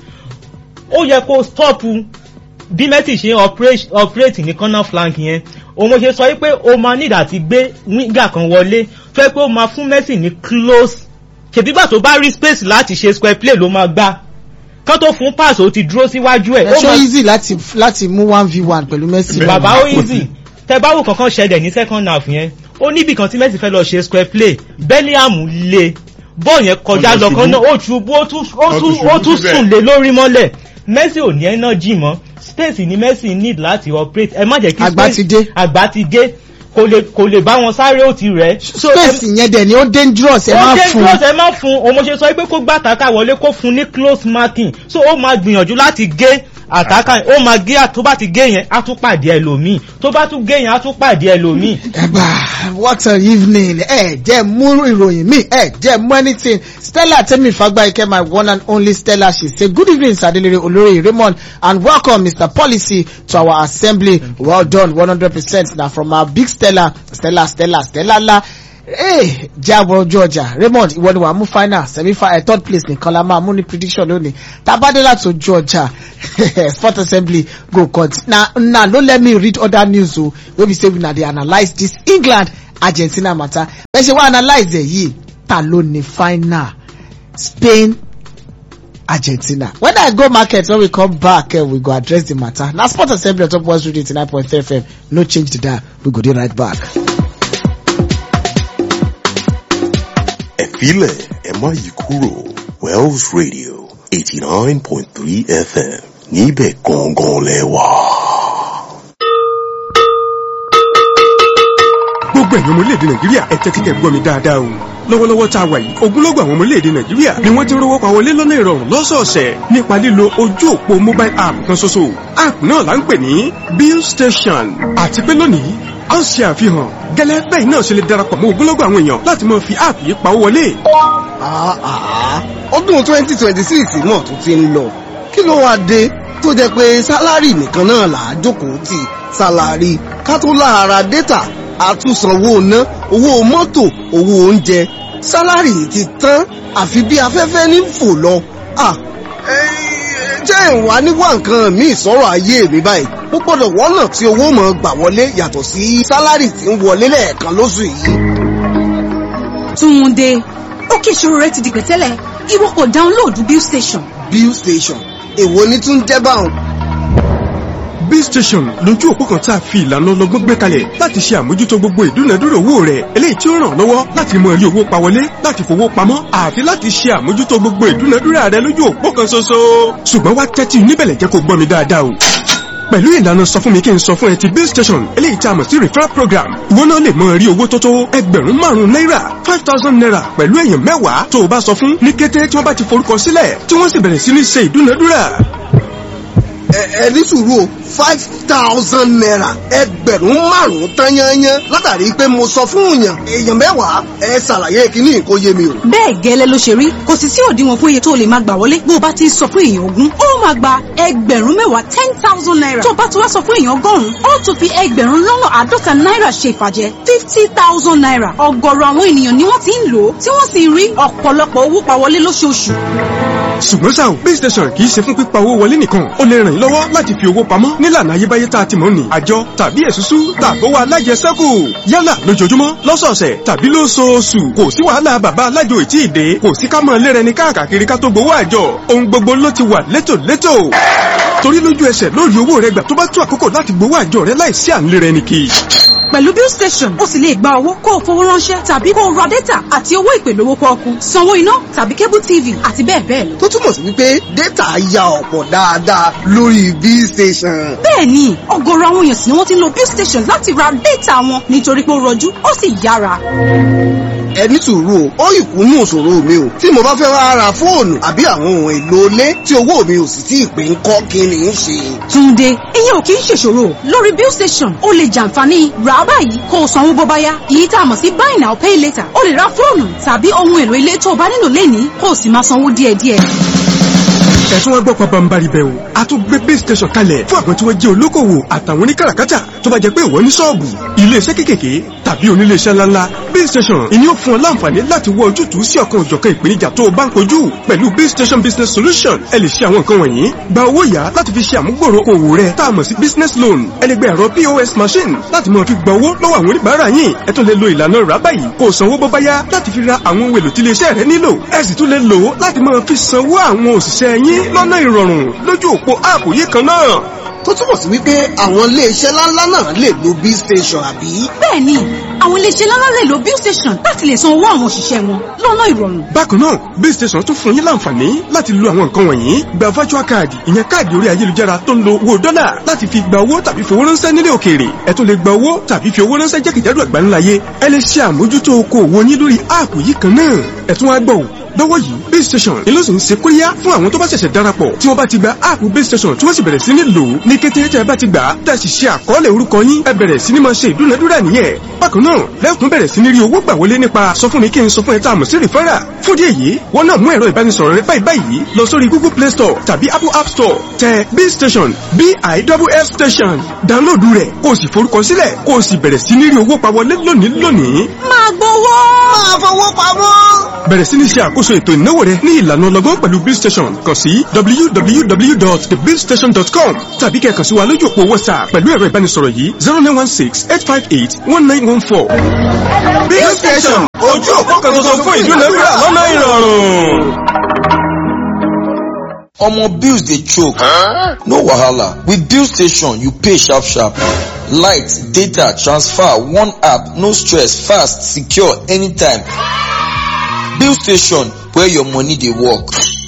S2: ó yẹ kó stop bí messi ṣe operate operate ní corner flank yẹn òun mo ṣe sọ pé o máa need àti gbé winger kan wọlé tó yẹ pé ó máa fún messi ní close ṣèbígbà tó bá rí space láti ṣe square play ló máa gbá kán tó fún pass ó ti dúró síwájú ẹ̀
S1: ẹ
S2: ó
S1: ṣó
S2: máa-
S1: easy láti láti mú one v one pẹ̀lú Messi.
S2: bàbá ó easy tẹ báwo kankan ṣẹlẹ̀ ní second half yẹn ó níbì kan tí Messi fẹ́ lọ ṣe square play Bellingham le bọ́ọ̀ yẹn kọjá
S3: Ó lọ
S2: lọ kan
S3: ṣubú.
S2: náà ó ṣubú ó tún ó
S3: Ó
S2: tún
S3: tún
S2: ó
S3: ṣubú
S2: tún
S3: síbẹ̀.
S2: sùn lé lórí mọ́lẹ̀ Messi ò ní energy mọ́ space ni Messi need láti operate ẹ má jẹ́ kí
S1: Àgbà
S2: space-
S1: ti dé.
S2: àgbà ti dé kò lè kò lè bá wọn sáré ó ti rẹ̀ So, ẹ-
S1: space yẹn dẹ̀ ni ó dangerous ẹ
S2: ó
S1: má
S2: jẹ́
S1: fún
S2: close ẹ má fún òun mo ṣe sọ pé kó gbá tàkà wọlé kó fún ní close marking so ó máa gbìyànjú láti gé àtàkà ó máa gé tó bá ti gé yẹn á tún pàdé ẹlòmíì tó bá tún gé yẹn á tún pàdé ẹlòmíì.
S1: ẹgbà what an evening ẹ jẹ́ mú ìròyìn mi ẹ jẹ́ mú anything stella temi fagbayike my one and only stella she say good evening sadelere olori raymond and welcome mr policy to our assembly well done one hundred percent na from our big stella stella stella stella la ee jábọ̀ ojú ọjà raymond ìwọ ni wàá mú final semi final third place nìkan la máa mú ní prediction lónìí tabade láti ojú ọjà sport assembly go continue na na no let me read other news o wey be say una dey analyse this england argentina matter bẹ́ẹ̀ ṣe wá analyse ẹ̀ yìí ta ló ní final spain argentina when i go market when we come back uh, we go address the matter na sport assembly on top one radio eighty nine point three fm no change the dial we go dey right back.
S7: ẹ filẹ̀ ẹ má yí kúrò wells radio eighty nine point three fm níbẹ̀ gangan lẹ wà.
S8: gbogbo ẹ̀yin ọmọ orílẹ̀-èdè nàìjíríà ẹ tẹ́tí kẹ́ gbọ́ mi dáadáa o lọ́wọ́lọ́wọ́ tá a wà yìí ogunlọ́gọ̀ àwọn ọmọ orílẹ̀-èdè nàìjíríà ni wọ́n ti ń rówó pa wọlé lọ́nà ìrọ̀rùn lọ́sọ̀ọ̀sẹ̀ nípa lílo ojú òpó mobile app kan ṣoṣo app náà là ń pè ní bill station àti pé lónìí a ń ṣe àfihàn gẹ́lẹ́ bẹ́ẹ̀ náà ṣe lè darapọ̀ mọ́ ogunlọ́gọ̀ àwọn èèyàn láti máa fi app yìí pawó wọlé.
S9: ọdún twenty twenty six náà tún ti ń lọ kí ló wáá dé tó jẹ́ pé sálárì nìkan náà là á jókòó tì sálárì ká tó lára dátà àtúnsanwó ná owó mọ́tò owó oúnjẹ sálárì ti tán àfi bí afẹ́fẹ́ ní fò lọ. jẹ́ ìwà níwá nǹkan míì sọ̀rọ̀ ayé mi báyìí mo gbọ́dọ̀ wọ́nà tí owó mọ̀ gbà wọlé yàtọ̀ sí sálárì tí ń wọlé lẹ́ẹ̀kan lóṣù yìí.
S10: Túnde ó kí ìṣòro rẹ ti di pẹ̀tẹ́lẹ̀ ìwọ kò dáńlóòdù bill station.
S9: bill station èwo ni tún jẹ́ báwọn.
S8: bill station lójú òpó kan tá a fi ìlànà ọlọ́gbọ́n gbé kalẹ̀ láti ṣe àmójútó gbogbo ìdúnadúrà owó rẹ̀ eléyìí tí ó ràn lọ́wọ́ láti mọ rí owó pa wọlé láti fowó pamọ́ àti láti ṣe àmójútó gbogbo ìdúnadúrà rẹ̀ lójú òpó kan ṣoṣo. ṣùgbọ́n wá tẹ́tí níbẹ̀lẹ̀ jẹ́ kó gbọ́ mi dáadáa o pẹ̀lú ìlànà sọ fún mi kí n sọ fún ẹ ti bill station eléyìí tá a mọ̀ sí referral program ìwọ náà lè mọ rí owó tó tó ẹgbẹ̀rún márùn-ún náírà five thousand naira pẹ̀lú èèyàn mẹ́wàá tó o bá sọ fún ní kété tí wọ́n bá ti forúkọ sílẹ̀ tí wọ́n sì bẹ̀rẹ̀ sí ní ṣe ìdúnadúrà
S9: ẹ ní sùúrù o five thousand naira ẹgbẹ̀rún márùn-ún tán yányán látàrí pé mo sọ fún èèyàn èèyàn mẹ́wàá ẹ ṣàlàyé kíní kó yé mi o.
S10: bẹ́ẹ̀ gẹ́lẹ́ ló ṣe rí kò sì sí òdiwọ̀n fún iye tó lè máa gbà wọlé bó o bá ti sọ fún èèyàn ogún ó máa gba ẹgbẹ̀rún mẹ́wàá ten thousand naira tó o bá ti wá sọ fún èèyàn ọgọ́rùn-ún ó tún fi ẹgbẹ̀rún lọ́nà àádọ́ta náírà ṣe ìfàjẹ́ fifty thousand naira ọ̀gọ̀rọ̀ àwọn ènìyàn ni wọ́n ti ń lò ó tí wọ́n sì ń rí ọ̀pọ̀lọpọ̀ owó pa wọlé lóṣooṣù
S8: ṣùgbọ́n ṣá o bill station kì í ṣe fún pípa owó wọlé nìkan ó lè ràn yín lọ́wọ́ láti fi owó pamọ́ nílànà ayébáyé tá a ti mọ̀ ní àjọ tàbí èsúsú tàbówó alájẹsẹ́kù yálà lójoojúmọ́ lọ́sọ̀ọ̀sẹ̀ tàbí lóṣooṣù kò sí wàhálà bàbá alájò ìtì ìdè kò sí ká mọ̀ lérẹ ní káàkiri ká tó gbowó àjọ ohun gbogbo ló ti wà létòlétò torí lójú ẹsẹ̀ lórí owó rẹ gbà tó bá tó àkókò láti gbowó àjọ rẹ láìsí à ń lérẹ ní kì í
S10: pẹ̀lú bill station ó sì lè gba owó kó o fowó ránṣẹ́ tàbí kó o ra data àti owó ìpè lówó pọ́ọ́kú sanwó iná tàbí cable tv àti bẹ́ẹ̀ bẹ́ẹ̀ lọ.
S9: tó túmọ̀ sí wípé data ya ọ̀pọ̀ dáadáa lórí bill station.
S10: bẹ́ẹ̀ni ọ̀gọ̀rọ̀ àwọn èèyàn sì ni wọ́n ti ń lo bill station láti ra data wọn nítorí pé ó rọjú ó sì yára.
S9: ẹ ní sùúrù o ó ìkúnnú òṣòro mi o tí mo bá fẹ́ wá ra fóònù àbí àwọn ohun èlò ilé tí owó mi ò sì tí ì pé ń kọ́ kí ni ń ṣe.
S10: Túndé ìyẹn ò kì í ṣèṣòro lórí bill station ó lè jàǹfààní rà á báyìí kó o sanwó bó bá yá èyí tá a mọ̀ sí buy now pay later ó lè ra fóònù tàbí ohun èlò ilé tó o bá nílò lẹ́ni kó o sì máa sanwó díẹ̀díẹ̀
S8: ẹ̀sùn wọn gbọ́ pabambari bẹ́ẹ̀ o a tún gbé base station kalẹ̀ fún àwọn tí wọ́n jẹ́ olókòwò àtàwọn oníkàràkátà tó bá jẹ́ pé ìwọ ní ṣọ́ọ̀bù iléeṣẹ́ kékèké tàbí oníléeṣẹ́ ńláńlá base station ìní ó fún ọ láǹfààní láti wọ ojútùú sí ọ̀kan òjọ̀kan ìpèníjà tó o bá ń kojú pẹ̀lú base station business solution ẹ lè ṣe àwọn nǹkan wọ̀nyí gba owó yá láti fi ṣe àmúgbòrò òwò rẹ tá a mọ̀ sí business loan ẹ lè gba ẹ̀rọ pos machine láti máa fi gba owó lọ́wọ́ àwọn oníbàárà yín ẹ tún lè lo ìlànà rà báyìí kó o sanwó bó bá yá láti fi ra àwọn ohun èlò tí iléeṣẹ́ rẹ nílò ẹ sì tún lè lò ó láti máa fi sanwó àwọn òṣìṣẹ́ yín lọ́nà ìrọ̀rùn lójú òpó áàpù yìí kan náà
S9: tó túmọ̀ sí wípé àwọn iléeṣẹ́ ńláńlá náà lè lo b station àbí.
S10: bẹ́ẹ̀ni àwọn iléeṣẹ́ ńláńlá lè lo bill station láti lè san owó àwọn òṣìṣẹ́ wọn lọ́nà ìrọ̀rùn.
S8: bákan náà bill station tún fún yín láǹfààní láti lo àwọn nǹkan wọ̀nyí gba virtual card ìyẹn káàdì orí ayélujára tó ń lo owó dọ́là láti fi gba owó tàbí fi owó ránṣẹ́ nílé òkèèrè ẹ tún lè gba owó tàbí fi owó ránṣẹ́ jákèjádò àgbáńláyé ẹ lè ṣe àmójútó okòwò yín lórí áàpù yìí kan náà ẹ tún wá gbọ́ lọ́wọ́ yìí base station ni ló sì ń ṣe kóríyá fún àwọn tó bá ṣẹ̀ṣẹ̀ darapọ̀ tí wọ́n bá ti gba áàpù base station tí wọ́n sì bẹ̀rẹ̀ sí ní lò ó ní kété tẹ́ ẹ bá ti gbà á tẹ́ ẹ sì ṣe àkọọ́lẹ̀ orúkọ yín ẹ bẹ̀rẹ̀ sí ní máa ṣe ìdúnadúrà nìyẹn bákan náà lẹ́kùn bẹ̀rẹ̀ sí ní rí owó gbà wọlé nípa sọ fún mi kí n sọ fún ẹ tá a mọ̀ sí rìfẹ́rà fún díẹ̀ yìí wọ́n náà mú ẹ̀rọ ìbánisọ̀rọ̀ rẹ báyìí báyìí lọ sórí google play store tàbí apple app store tẹ base station biff station dáńlóòdù rẹ̀ kó o sì forúkọ sílẹ̀ kó o sì bẹ̀rẹ̀ sí ní rí owó pa wọlé lónìí lónìí
S10: máa gbowó.
S9: máa fowó pamọ́.
S8: bẹ̀rẹ̀ sí ní ṣe àkóso ètò ìnáwó rẹ ní ìlànà ọlọ́gbọ́n pẹ̀lú bill station kàn sí www.thebillstation.com tàbí kẹ́ kàn sí wa lójú òpó whatsapp pẹ̀lú ẹ̀rọ ìbánisọ̀rọ̀ yìí zero nine one six eight five eight one nine one four. bill station ojú òpó kan tuntun fún ìdúnadúrà lọ́nà ìrọ̀rùn.
S11: Omo bills dey choke. No wahala. With bill station, you pay sharp sharp. Light, data, transfer, one app, no stress, fast, secure, anytime. Bill station, where your money dey work.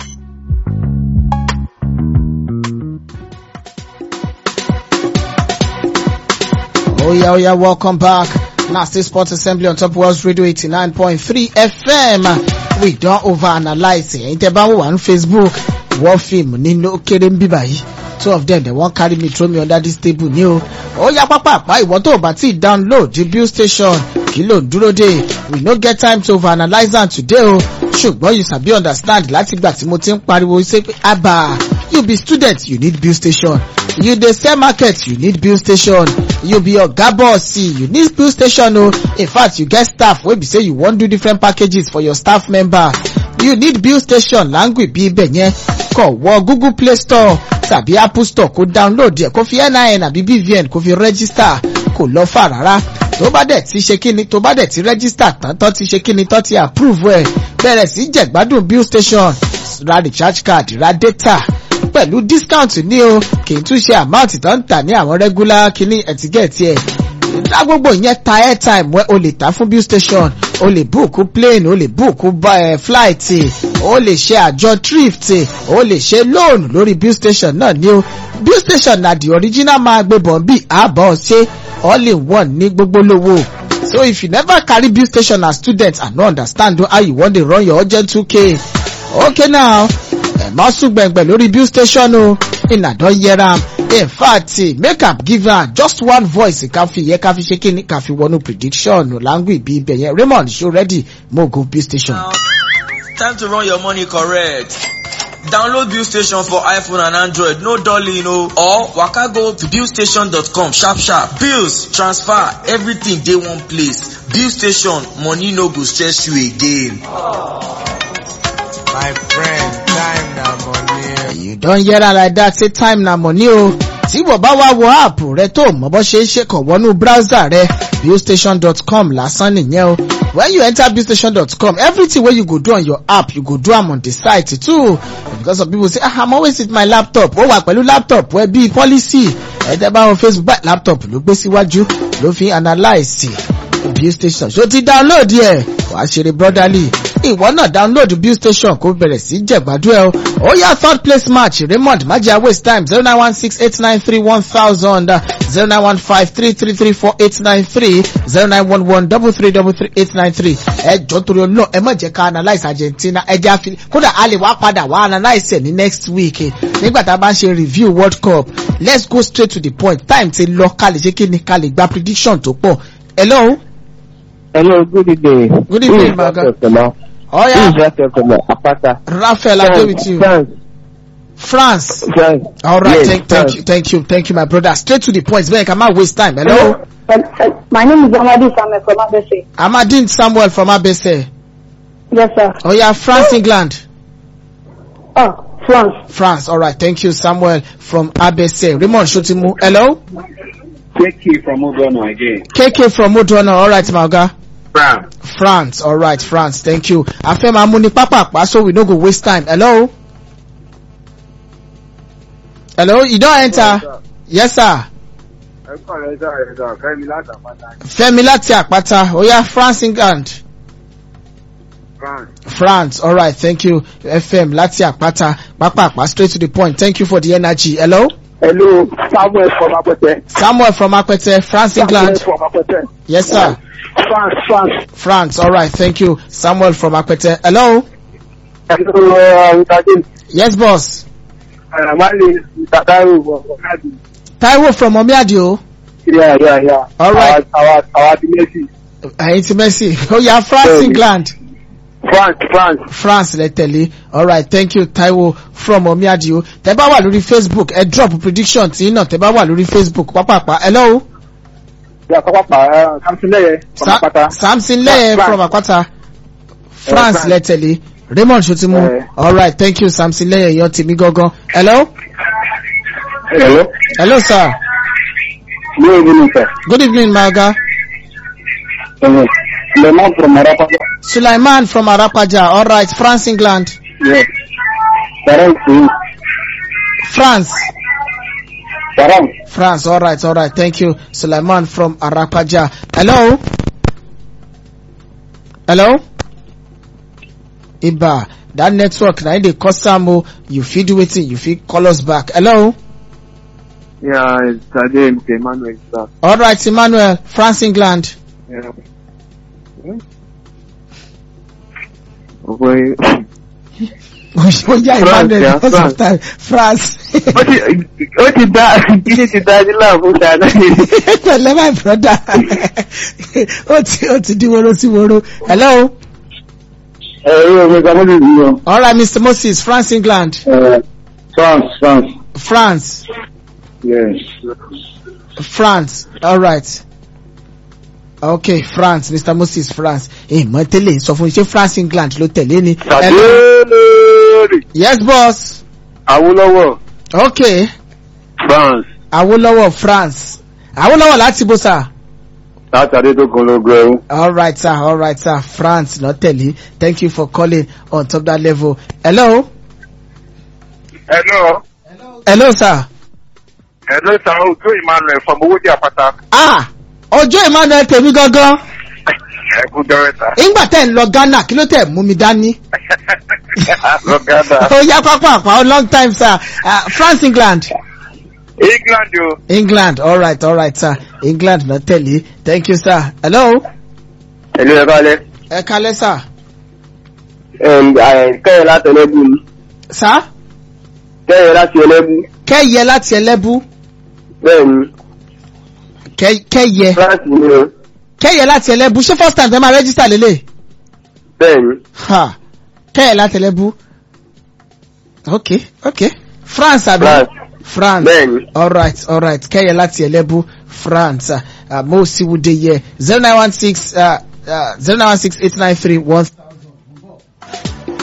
S1: Oh yeah, oh yeah, welcome back. Nasty Sports Assembly on Top World Radio 89.3 FM. We don't overanalyze it. Ẹ̀yin tẹ́ bá wò wá ní Facebook, wọ́n fíìmù nínú kéré ń bíbà yìí. Two of them, they won't carry me, throw me under this table ní o. Ó yá pápápá ìwọ tó o bá tí download the bill station. Kí ló ń dúró dé? We no get time to overanalyze am today o. Ṣùgbọ́n you sabi understand láti gbà tí mo ti ń pariwo ṣe pé àbà you be student you need bill station. You dey sell market you need bill station. You be oga boss you need bill station o. In fact you get staff wey be say you wan do different packages for your staff member. You need bill station láǹgì bí ibẹ̀ yẹn. Kọ̀ wọ Google Play Store tàbí Apple Store kó download ẹ̀ kó fi NIN àbí BVN kó fi register kò lọ fà rárá. Tó bá dẹ̀ ti ṣe kíni tó bá dẹ̀ ti register tán tán ti ṣe kíni tán ti approve ẹ̀ bẹ̀rẹ̀ sí jẹ̀gbádùn bill station ra recharge card ra data pẹ̀lú discount ní o kì í tún ṣe amount tó ń tà ní àwọn regular kíní ẹ̀tígẹ̀tì ẹ̀ dá gbogbo ìyẹn ta airtime wẹ́ o lè ta fún bill station o lè book plane o lè book uh, flight o lè ṣe àjọ thrift o lè ṣe loan lórí bill station náà ní o bill station na the original máa gbé bọ̀ bí àbọ̀ ṣe all in one ní gbogbo lówó so if you never carry bill station as student and no understand how you wan dey run your urgent 2k okay now ẹ má sùn gbẹ̀ngbẹ̀ lórí bill station o iná don hear am in fact make am give am just one voice ká fi yẹ ká fi ṣe kíni ká fi wọnú prediction language bí ibẹ̀ yẹn raymond ṣó ready mo go bill station.
S11: Time to run your money correct. Download Bill Station for iPhone and Android, no dolly, no. Or waka go to billstation.com sharp sharp. Bills, transfer, everything dey one place. Bill Station, money no go stress you again.
S12: My friend, time na money.
S1: you don hear am like that say time na money o tí wọ́n bá wá wo app rẹ tó mọ bó ṣe é ṣe kàn wọnú browser rẹ billstation.com lásán nìyẹn o when you enter billstation.com everything wey you go do on your app you go do am on the site too because some people say ah i'm always with my laptop ó wà pẹ̀lú laptop ẹ bí policy ẹ̀ẹ́dẹ́ bá wọn facebook báyìí laptop ló gbé síwájú ló fi analyse bill station ṣó ti download ẹ̀ wàá ṣeré brotherly ìwọ náà download bill station kó bẹ̀rẹ̀ sí jẹ̀gbádùn ẹ̀ o ó yá third place match raymond májà waste time zero nine one six eight nine three one thousand zero nine one five three three three four eight nine three zero nine one one double three double three eight nine three ẹ jọ torí ọlọ́ ẹ má jẹ́ ká analyse argentina ẹ jẹ́ àfi kódà a lè wá padà wá analyse ẹ̀ ní next week eh, nígbà tá a bá ń ṣe review world cup let's go straight to the point time ti lọ ká lè ṣe kí ni ká lè gba prediction tó pọ̀ hello.
S6: Hello, good evening.
S1: Good evening,
S6: This is
S1: Maga.
S6: Raphael Fela.
S1: Oh
S6: This
S1: yeah,
S6: is Raphael Fela, Apata.
S1: Raphael, I go with you.
S6: France.
S1: France.
S6: France.
S1: All right,
S6: Yes,
S1: thank, thank
S6: France.
S1: you, thank you, thank you, my brother. Straight to the point. Ben, come on, waste time. Hello,
S13: My name is Amadi Samuel from Abese.
S1: Amadine Samuel from Abese.
S13: Yes, sir.
S1: Oh yeah, France, England.
S13: Oh, France.
S1: France. All right, thank you, Samuel from Abese. Raymond Shotimu. Hello,
S4: KK from Ogono again.
S1: KK from Modona. All right, Malga.
S4: France.
S1: France. All right, France. Thank you. Afema Muni Papa, so we no go waste time. Hello. Hello, you don't enter. yes sir
S14: ẹ kọ́ rẹ sọ ẹ sọ fẹ́mi látàpátá
S1: fẹ́mi láti àpáta oya france england
S14: france.
S1: france alright thank you fm láti àpáta pápápá straight to the point thank you for the energy hello.
S6: hello samuel from apẹtẹ.
S1: samuel from apẹtẹ france england
S6: samuel from apẹtẹ.
S1: yes sir
S6: france france.
S1: france alright thank you samuel from apẹtẹ hello.
S6: hello uh, mr james.
S1: yes boss.
S6: alamale mr taiwo ọkadi.
S1: taiwo from omiadio.
S6: yeah yeah yeah.
S1: alright
S6: our our the messi.
S1: ẹyin ti mercy oya france england.
S6: france france.
S1: france lẹ tẹ̀lé alright thank you taiwo from omiadio tẹ bá wà lórí facebook ẹ drop prediction tí náà tẹ bá wà lórí facebook pápápá hello.
S6: yeah pápápá samson lẹyẹ from
S1: Sa
S6: apata.
S1: samson lẹyẹ from apata france
S6: France.
S1: lẹ tẹ̀lé raymond sotimu
S6: Eh.
S1: alright thank you samson lẹyẹ yan tèmi gangan hello.
S6: hello.
S1: hello sir
S6: good evening sir.
S1: good evening my oga
S6: Uh, lemon from arapata.
S1: sulaiman from arapaja alright france england
S6: yes. sarang singh.
S1: france
S6: sarang.
S1: france alright alright thank you sulaiman from arapaja hello hello iba that network na im dey cause am o you fit do wetin you fit call us back hello
S14: yeah mr james emmanuel sir.
S1: alright emmanuel france england
S14: Yeah. Ọ̀pọ̀
S1: oya emmanuel
S14: yeah,
S1: because of
S14: France.
S1: time france
S14: ó ti ó ti dá kíni ti dá ní láàbù dáadáa.
S1: pẹ̀lẹ́ my brother ó ti ó ti di woro sí woro hello
S6: ẹ̀rọ mi kàmú lè rí wọn.
S1: alright mr moses france england
S6: france france.
S1: france
S6: yes.
S1: france alright okay france mr moses france ẹ mọ tẹ́lẹ̀ sọ fún mi ṣé france england ló tẹ̀lé ni.
S14: Sàdéèrè
S1: yes boss
S14: Awólọ́wọ̀
S1: okay
S14: France
S1: awolowo france awolowo láti bó sà.
S14: látàrí tó kun lógo ẹrú.
S1: alright sir alright sir france ló tẹ̀lé thank you for calling on top that level hello
S14: Hello
S1: hello sir.
S14: hello sir Ojú Emmanuel from Owódì Àpáta.
S1: ah ọjọ́ emmanuel tèmi gangan
S14: Ẹ̀kú dọ́rẹ́ta.
S1: ìgbà tẹ̀ ń lọ ghana kí ló tẹ̀ mú mi dání.
S14: Lọ́gádà.
S1: ó yá pápá àpá long time sir uh, france england.
S14: England o.
S1: england alright alright sir england ló tẹ̀lé thank you sir hello.
S6: ẹ̀lú ẹ̀ka alẹ́.
S1: ẹ kalẹ́ sir.
S6: kẹ́yẹ̀ láti ẹlẹ́bù ni.
S1: sir.
S6: kẹ́yẹ̀ láti ẹlẹ́bù.
S1: kẹ́yẹ láti ẹlẹ́bù.
S6: bẹ́ẹ̀ni.
S1: Kẹ́- kẹ́yẹ.
S6: france ni o.
S1: kẹ́yẹ láti ẹlẹ́bù ṣé first time fẹ́ máa register lélẹ̀.
S6: bẹ́ẹ̀ni.
S1: ha kẹ́yẹ láti ẹlẹ́bù. ok ok france àbí.
S6: France.
S1: france
S6: Bẹ́ẹ̀ni.
S1: alright alright kẹ́yẹ láti ẹlẹ́bù france uh, mo sì wúde yẹ zero nine one six zero nine one six eight nine three one.